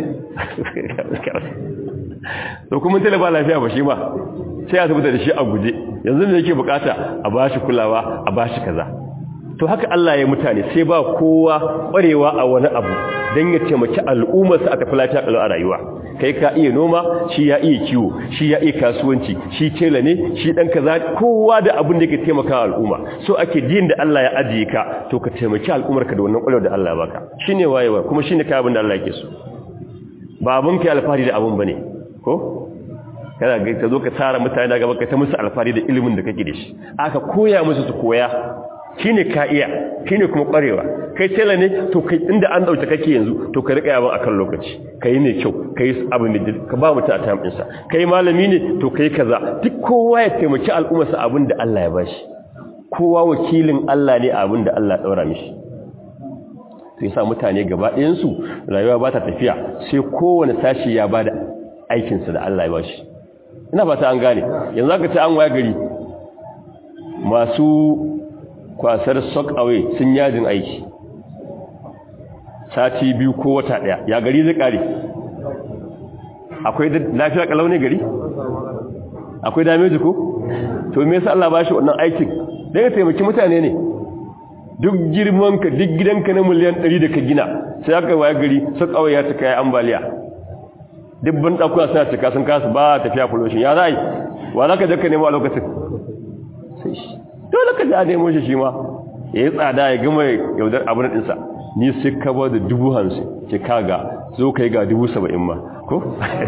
[SPEAKER 1] to kuma tala ba lafiya ba shi ba sai a tabbata da shi a guje yanzu ne yake bukata a ba shi kulawa a ba shi kaza to haka Allah ya mutane sai ba kowa ƙwarewa a wani abu don ya taimaki al'ummarsa a tafi lafiya a rayuwa kai ka iya noma shi ya iya kiwo shi ya iya kasuwanci shi tela ne shi dan kaza kowa da abin da yake taimaka al'umma so ake din da Allah ya ajiye ka to ka taimaki al'ummar ka da wannan kwalwa da Allah ya baka shine wayewa kuma shine kai abin da Allah yake so ba abun kai alfahari da abun bane ko kana ga ka zo ka tsara mutane daga baka ta musu alfahari da ilimin da kake da shi aka koya musu su koya shine ka iya shine kuma kwarewa kai tela ne to kai inda an dauke kake yanzu to ka rika yawan akan lokaci kai ne kyau kai abin da ka ba mutum a tamin sa kai malami ne to kai kaza duk kowa ya taimaki al'umma sa abin da Allah ya bashi kowa wakilin Allah ne abin da Allah ya daura mishi to yasa mutane gaba ɗayan su rayuwa ba ta tafiya sai kowane sashi ya bada aikin sa da Allah ya bashi ina ba ta an gane yanzu aka ce an waya gari masu kwasar sock away sun yajin aiki sati biyu ko wata daya ya gari zai kare akwai lafiya kalau ne gari akwai dameji ko to me yasa Allah ba shi wannan aikin dan ya taimaki mutane ne duk girman ka duk gidanka na miliyan 100 da ka gina sai aka waya gari sock away ya taka ya ambaliya dubban dakuna suna cika sun kasu ba tafiya pollution ya za yi wa za ka je ka nemo a lokacin sai shi dole ka ja nemo shi shi ma ya yi tsada ya gama yaudar abin ɗinsa ni sai ka ba da dubu hamsin ke kaga zo ka yi ga dubu saba'in ma ko?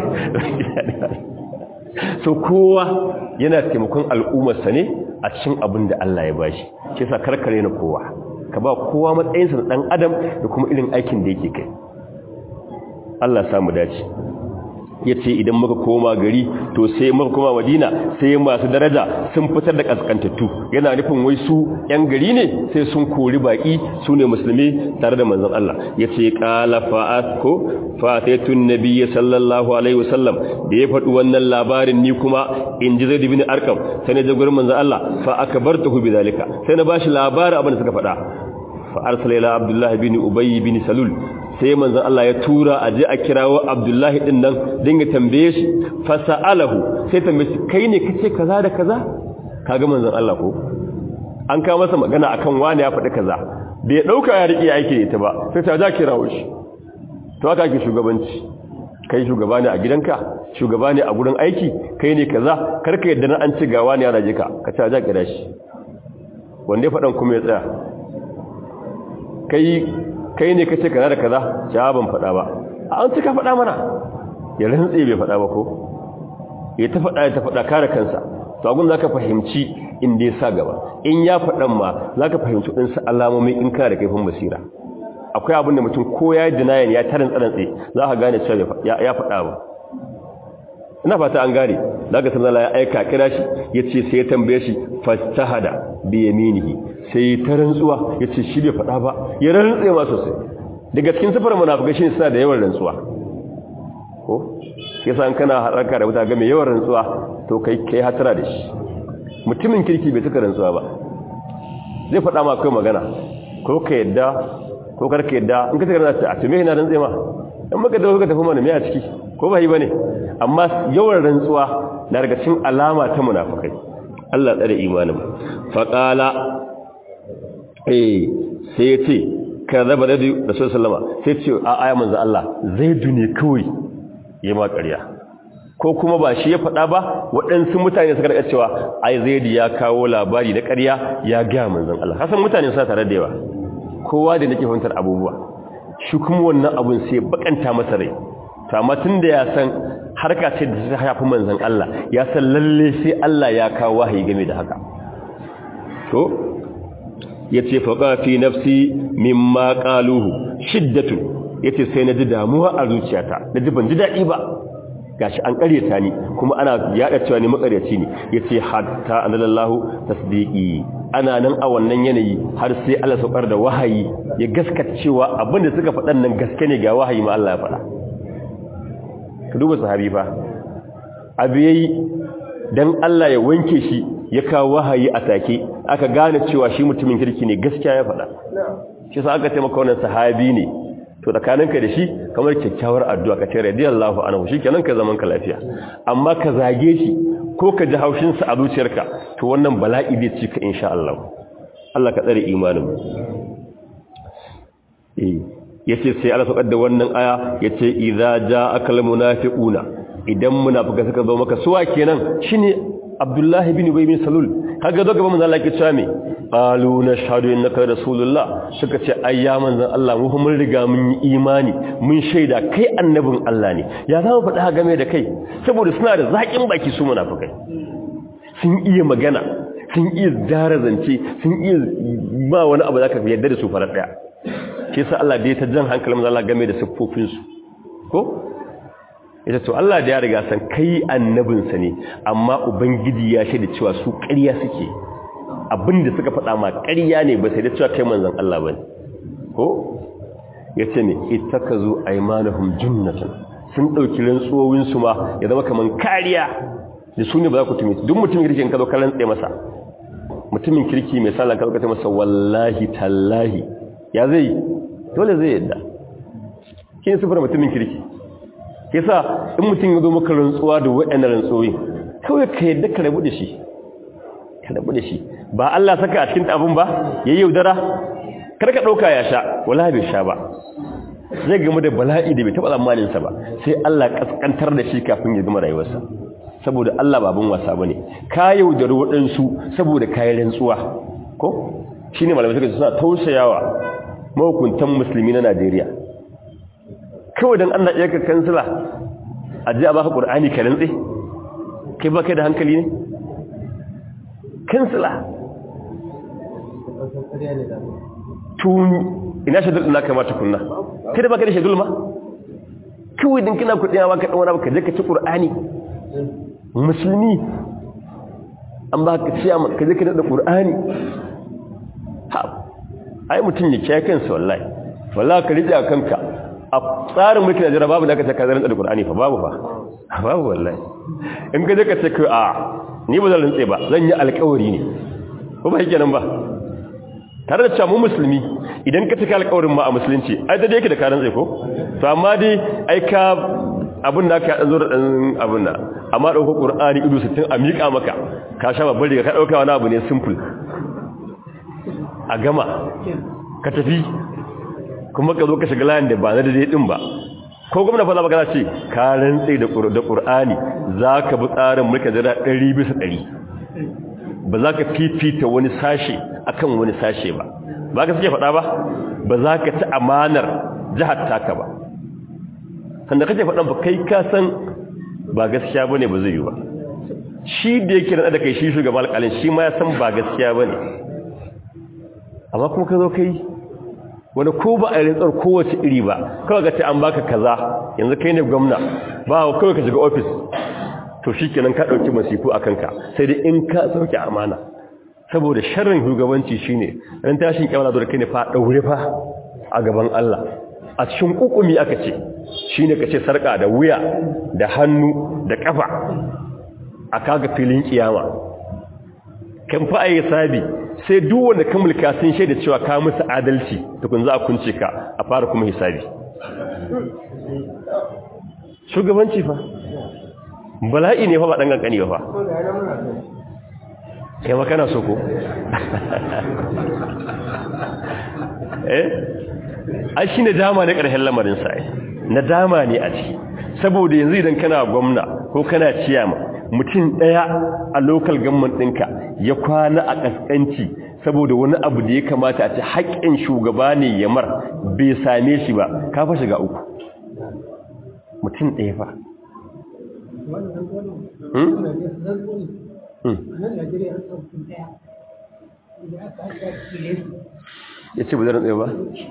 [SPEAKER 1] so kowa yana taimakon al'ummarsa ne a cikin abin da Allah ya bashi ke sa karkare na kowa ka ba kowa matsayinsa na ɗan adam da kuma irin aikin da yake kai Allah samu dace ya ce idan muka koma gari to sai muka koma madina sai masu daraja sun fitar da kaskantattu yana nufin wai su yan gari ne sai sun kori baki su ne musulmi tare da manzon Allah ya ce qala fa'at ko fa'atun nabiyyi sallallahu alaihi wasallam da ya faɗi wannan labarin ni kuma in ji zaid ibn arqam sai ne jagoran manzon Allah fa akbartuhu bidalika sai na bashi labarin abin da suka faɗa fa arsala ila abdullah ibn ubay ibn salul sai manzon Allah ya tura a je a kirawo Abdullahi din nan din ya tambaye shi fasa'alahu sai tambaye shi kai ne kace kaza da kaza kaga manzon Allah ko an kawo masa magana akan wani ya faɗi kaza bai dauka ya rike aiki ita ba sai ta ja kirawo shi to haka ake shugabanci kai shugaba ne a gidanka shugaba ne a gurin aiki kai ne kaza karka yadda na an ci gawa ne ya raje ka ka ta ja kira shi wanda ya faɗan kuma ya tsaya kai kai ne kace kaza da kaza ja ban faɗa ba an cika faɗa mana ya rantse bai faɗa ba ko ya ta faɗa ya ta faɗa kare kansa to abin zaka fahimci inda ya sa gaba in ya faɗan ma zaka fahimci ɗinsa alamomi in ka da kaifin basira akwai abin da mutum ko ya yi dinayen ya tarin tsarantse za ka gane cewa ya faɗa ba ina fata an gane za ka sanala ya aika kira shi ya ce sai ya tambaye shi fastahada bi yaminihi sai ta rantsuwa ya ce shi bai faɗa ba ya rantse ma sosai daga cikin sifar munafikai shi suna da yawan rantsuwa ko yasa an kana haraka da mutane mai yawan rantsuwa to kai kai hatara da shi mutumin kirki bai tuka rantsuwa ba zai faɗa ma kai magana ko ka yadda ko kar ka yadda in ka tuka rantsuwa a tume yana rantse ma in maka da ka tafi mana me a ciki ko ba yi bane amma yawan rantsuwa na daga cikin alama ta munafikai Allah tsare imanin faqala eh sai ya ce ka zaba da rasul sallama sai ce a aya manzo Allah zaidu ne kawai yayi ma ƙarya ko kuma ba shi ya faɗa ba waɗansu mutane suka rika cewa ai zaidu ya kawo labari da ƙarya ya ga manzon Allah hasan mutane suna tare da yawa kowa da nake fahimtar abubuwa shi kuma wannan abun sai bakanta masa rai to amma tunda ya san harka ce da ta hafi manzon Allah ya san lalle sai Allah ya kawo wahayi game da haka to yace faqa fi nafsi mimma qaluhu shiddatu yace sai na ji damuwa a zuciyata na ji ban ji dadi ba gashi an karyata ni kuma ana yada cewa ni makaryaci ne yace hatta anallahu tasdiqi ana nan a wannan yanayi har sai Allah saukar da wahayi ya gaskata cewa abinda suka faɗan nan gaske ne ga wahayi ma Allah ya faɗa ka duba sahabi fa abu yayi dan Allah ya wanke shi ya kawo wahayi a take aka gane cewa shi mutumin kirki ne gaskiya ya faɗa shi sa aka taimaka wannan sahabi ne to tsakaninka da shi kamar kyakkyawar addu'a ka ce radiyallahu anhu shikenan ka zaman ka lafiya amma ka zage shi ko ka ji haushin sa a zuciyarka to wannan bala'i zai ci ka insha Allah Allah ka tsare imanin eh yace sai Allah saukar da wannan aya yace idza ja'aka almunafiquna idan munafika suka zo maka suwa kenan shine Abdullahi bin Ubay bin Salul kaga zo gaba manzon Allah ke cewa me qalu nashhadu innaka rasulullah suka ce ayya manzon Allah mu mun riga mun yi imani mun shaida kai annabin Allah ne ya zama faɗa game da kai saboda suna da zakin baki su munafikai sun iya magana sun iya jara zance sun iya ba wani abu zaka yarda da su farar daya shi sa Allah da ya ta jan hankalin manzon Allah game da siffofin su ko ita to Allah da ya riga san kai annabinsa ne amma ubangiji ya shaida cewa su ƙarya suke abinda suka faɗa ma ƙarya ne ba sai da cewa kai manzon Allah bane ko yace ne ittakazu aymanuhum junnatan sun dauki rantsuwowin su ma ya zama kaman kariya da su ne ba za ku tumi duk mutumin kirki in ka zo ka rantsa masa mutumin kirki mai sallan ka zo ka ce masa wallahi tallahi ya zai dole zai yadda kin sifar mutumin kirki yasa in mutum ya zo maka rantsuwa da waɗannan rantsuwi kawai ka yadda ka rabu da shi ka rabu da shi ba Allah saka a cikin abin ba yayi yaudara kar ka dauka ya sha wala bai sha ba zai gamu da bala'i da bai taba tsammanin sa ba sai Allah kaskantar da shi kafin ya gama rayuwarsa saboda Allah ba abin wasa bane ka yaudari waɗansu saboda kayan rantsuwa ko shine malamai suka suna tausayawa mahukuntan musulmi na Najeriya kawai don Allah ya ka kansila a ji a baka ƙur'ani ka rantse kai ba kai da hankali ne kansila tun ina shadul na kamata kunna kai da baka da shadul ma kawai din kina kudi ma ka dan wani ka je ka ci ƙur'ani musulmi an ba ka ciya ka je ka da ƙur'ani ha ai mutum ya kiyaye kansa wallahi wallahi ka rike a kanka a tsarin mulkin Najeriya babu da aka ce ka zarin da Qur'ani fa babu fa babu wallahi in ka je ka ce ka a ni ba zan rantse ba zan yi alƙawari ne ko ba yake nan ba tare da cewa mu musulmi idan ka cika alƙawarin ma a musulunci ai da yake da ka rantse ko to amma dai ai ka abin da aka dan zo da dan abin da amma dauko Qur'ani ido 60 a miƙa maka ka sha babbar riga ka dauka wani abu ne simple a gama ka tafi kuma ka zo ka shiga layin da ba na daidai din ba ko gwamna fa za ka ce ka rantse da da Qur'ani zaka bi tsarin mulkin jira 100 bisa 100 ba za ka fifita wani sashe akan wani sashe ba ba ka suke faɗa ba ba za ka ci amanar jihar taka ba sanda kake faɗan ba kai ka san ba gaskiya ba ne ba zai yi ba shi da yake da kai shi shugaban alƙalin shi ma ya san ba gaskiya ba ne amma kuma ka zo kai wani ko ba a rintsar kowace iri ba kawai ga ce an baka kaza yanzu kai ne gwamna ba kawai ka shiga ofis to shi kenan ka ɗauki masifu a kanka sai dai in ka sauke amana saboda sharrin shugabanci shine ran tashin kyamala da kai ne fa ɗaure fa a gaban Allah a cikin kukumi aka ce shine ka ce sarka da wuya da hannu da kafa a kaga filin kiyama kan fa ayi sabi sai duk wanda ka mulka sun shaida cewa ka musu adalci tukun za a kunce ka a fara kuma hisabi shugabanci fa bala'i ne fa ba dan kankani ba fa kai ma kana so ko eh ai shine dama ne karshen lamarin sa na dama ne a ciki saboda yanzu idan kana gwamna ko kana ciyama mutum daya a local government ɗinka ya kwana a kaskanci saboda wani abu da ya kamata a ce haƙƙin shugaba ne ya mar bai same shi ba ka fa shiga uku mutum ɗaya fa ya ce ba zai rantsa ba?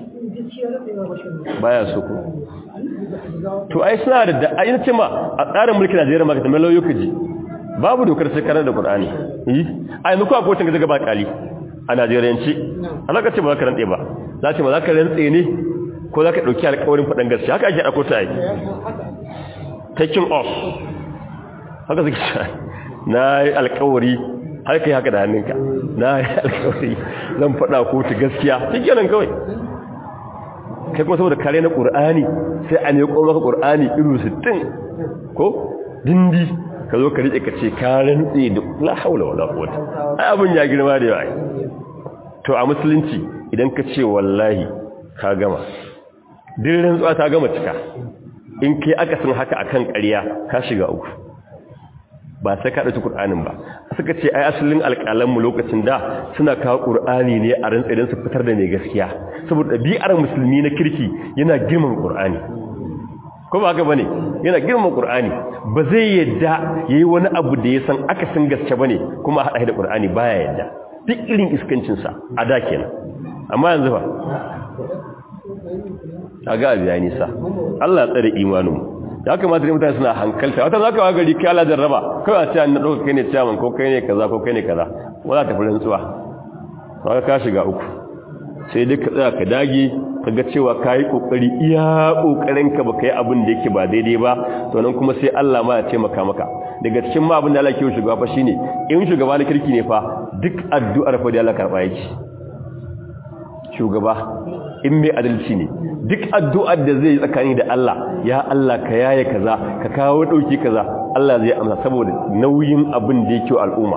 [SPEAKER 1] baya so ku to ai suna da da ai ce ma a tsarin mulkin Najeriya ma ka tambaye lauyo kaji babu dokar sai karar da Qur'ani yi ai muku akwai tun ga ba kali a Najeriyanci alaka ce ba za ka rantsa ba za ce ma za ka rantsa ne ko za ka dauki alƙawarin faɗan gaskiya haka ake dauko ta yi taking off haka suke cewa na yi alkawari har kai haka da hannunka na yi alkawari zan faɗa kotu gaskiya shi kenan kawai kai kuma saboda kare na ƙur'ani sai a ne maka ƙur'ani iru sittin ko dindi ka zo ka riƙe ka ce karen tsaye da la haula wala quwwata ai abin ya girma da yawa to a musulunci idan ka ce wallahi ka gama dirin tsuwa ta gama cika in kai aka san haka akan ƙarya ka shiga uku ba sai ka ɗauki ƙur'anin ba suka ce ai asalin alƙalanmu lokacin da suna kawo ƙur'ani ne a rantsa don su fitar da mai gaskiya saboda ɗabi'ar musulmi na kirki yana girman ƙur'ani ko ba haka bane yana girman ƙur'ani ba zai yadda yayi wani abu da ya san aka san gaske bane kuma a haɗa da ƙur'ani baya yadda duk irin iskancinsa a da kenan amma yanzu fa a ga abu ya nisa Allah tsare imanin ya kamata ne mutane suna hankalta wata za ka wa gari kai ala jarraba kawai a ce an ɗauka kai ne ciyaman ko kai ne kaza ko kai ne kaza wala ta furin tsuwa ba ka shiga uku sai duk ka tsaya ka dage ka ga cewa ka yi ƙoƙari iya ƙoƙarinka ba ka yi abin da yake ba daidai ba to nan kuma sai Allah ma ya taimaka maka daga cikin ma abin da Allah ke shugaba fa shine in shugaba na kirki ne fa duk addu'ar fa da Allah karɓa yake shugaba in mai adalci ne duk addu'ar da zai yi tsakani da Allah ya Allah ka yaye kaza ka kawo dauki kaza Allah zai amsa saboda nauyin abin da yake al'umma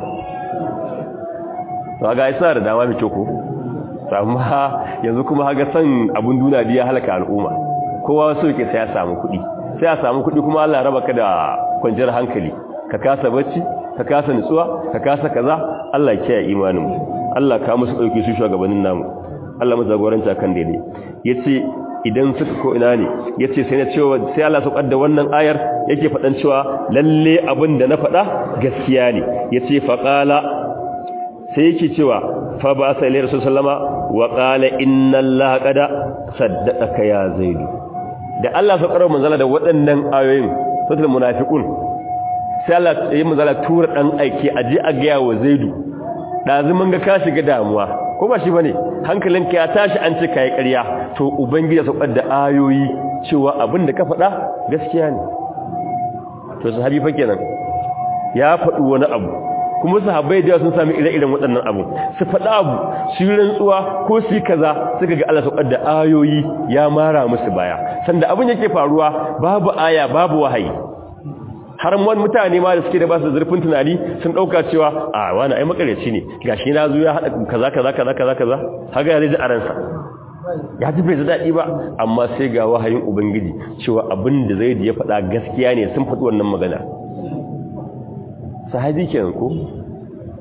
[SPEAKER 1] to ga isa da dama mai ko amma yanzu kuma haga san abin duniya da ya halaka al'umma kowa so yake sai ya samu kuɗi sai ya samu kuɗi kuma Allah raba ka da kwanciyar hankali ka kasa bacci ka kasa nutsuwa ka kasa kaza Allah ya kiyaye imanin mu Allah ka musu dauki su shugabannin namu Allah mu jagoranta kan daidai yace idan suka ko ina ne yace sai na cewa sai Allah saukar da wannan ayar yake fadan cewa lalle abin da na fada gaskiya ne yace faqala sai yake cewa fa ba sai lai rasul sallama wa qala inna allaha qad saddaqaka ya zaid da Allah saukar manzala da waɗannan ayoyin fatul munafiqun sai Allah ya manzala tura dan aiki aje a ga wa zaidu dazumin ga ka shiga damuwa ko ba shi bane hankalinka ya tashi an ce kai ƙarya to ubangiji saukar da ayoyi cewa abin da ka faɗa gaskiya ne to sahabi fa kenan ya faɗi wani abu kuma sahabbai da sun sami ire-iren waɗannan abu su faɗa abu su yi rantsuwa ko su yi kaza suka ga Allah saukar da ayoyi ya mara musu baya sanda abin yake faruwa babu aya babu wahayi har wani mutane ma da suke da ba su zurfin tunani sun dauka cewa a wani ai makareci ne gashi na zo ya hada kaza kaza kaza kaza kaza haga ya ji aransa ya ji bai daɗi ba amma sai ga wahayin ubangiji cewa abin da zai ya faɗa gaskiya ne sun faɗi wannan magana sahabi kenan ko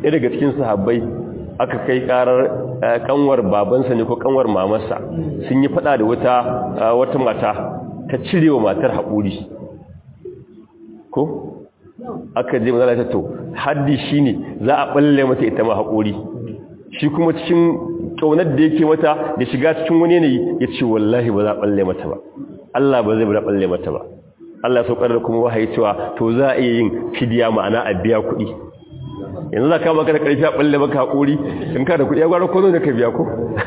[SPEAKER 1] ɗaya daga cikin sahabbai aka kai karar kanwar babansa ne ko kanwar mamarsa sun yi fada da wata wata mata ta cirewa matar haƙuri ko aka je mazala ta to haddi shine za a balle mata ita ma haƙuri shi kuma cikin kaunar da yake mata da shiga cikin wani yanayi ya ce wallahi ba za a balle mata ba Allah ba zai balle mata ba Allah ya saukar da kuma wahayi cewa to za a iya yin fidiya ma'ana a biya kuɗi yanzu za ka baka da ƙarfi a balle maka haƙuri in ka da kuɗi ya gwara ko da ka biya ko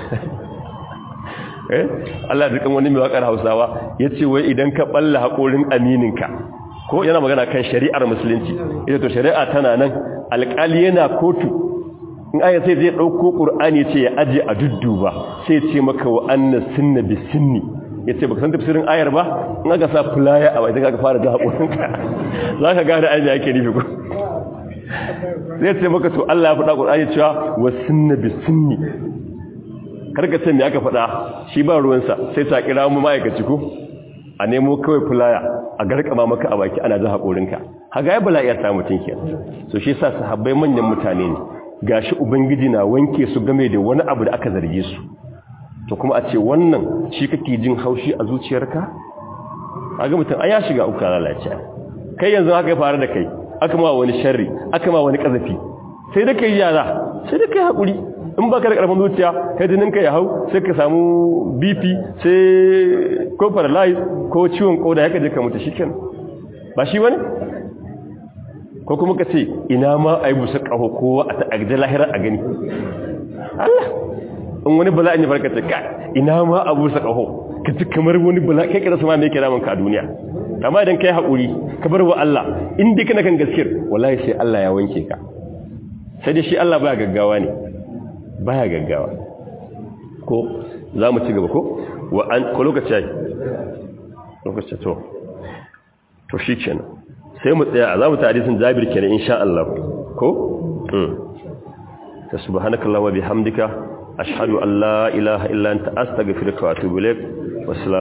[SPEAKER 1] eh Allah da kan wani mai wakar Hausawa yace wai idan ka balle haƙorin amininka ko yana magana kan shari'ar musulunci ita to shari'a tana nan alƙali yana kotu in aya sai zai dauko qur'ani ce ya aje a dudduba sai ce maka wa anna sunna bi sunni yace baka san tafsirin ayar ba in aka sa fulaya a idan aka fara da haƙorinka zaka gane aje yake nufi ko zai ce maka to Allah ya faɗa qur'ani cewa wa sunna bi sunni karka ce me aka faɗa shi ba ruwansa sai ta kira mu ma'aikaci ko a nemo kawai fulaya a garkama maka a baki ana ji haƙorinka haga ya bala iya samu tinki so shi sa sahabbai manyan mutane ne gashi ubangiji na wanke su game da wani abu da aka zarge su to kuma a ce wannan shi kake jin haushi a zuciyarka aga mutum ai ya shiga uku lalace kai yanzu haka ya faru da kai aka ma wani sharri aka ma wani kazafi sai da kai yara sai da kai haƙuri in baka da karfin zuciya kai jininka ya hau sai ka samu bp sai ko paralyze ko ciwon koda ya kaje ka mutu shiken ba shi bane ko kuma ka ce ina ma ai busa kaho kowa a ta'ajjal lahira a gani Allah in wani bala'in ya farka ce ka ina ma a busa kaho ka ji kamar wani bala'i kai kada sama me yake ramin ka a duniya amma idan kai haƙuri ka bar wa Allah in dai kana kan gaskiyar wallahi sai Allah ya wanke ka sai dai shi Allah baya gaggawa ne baya gaggawa ko za mu ci gaba ko wa an ko lokaci ai lokaci to to shi kenan sai mu tsaya za mu ta hadisin Jabir kenan insha Allah ko mm ta subhanakallahumma bihamdika ashhadu an la ilaha illa anta astaghfiruka wa atubu ilaik wassalam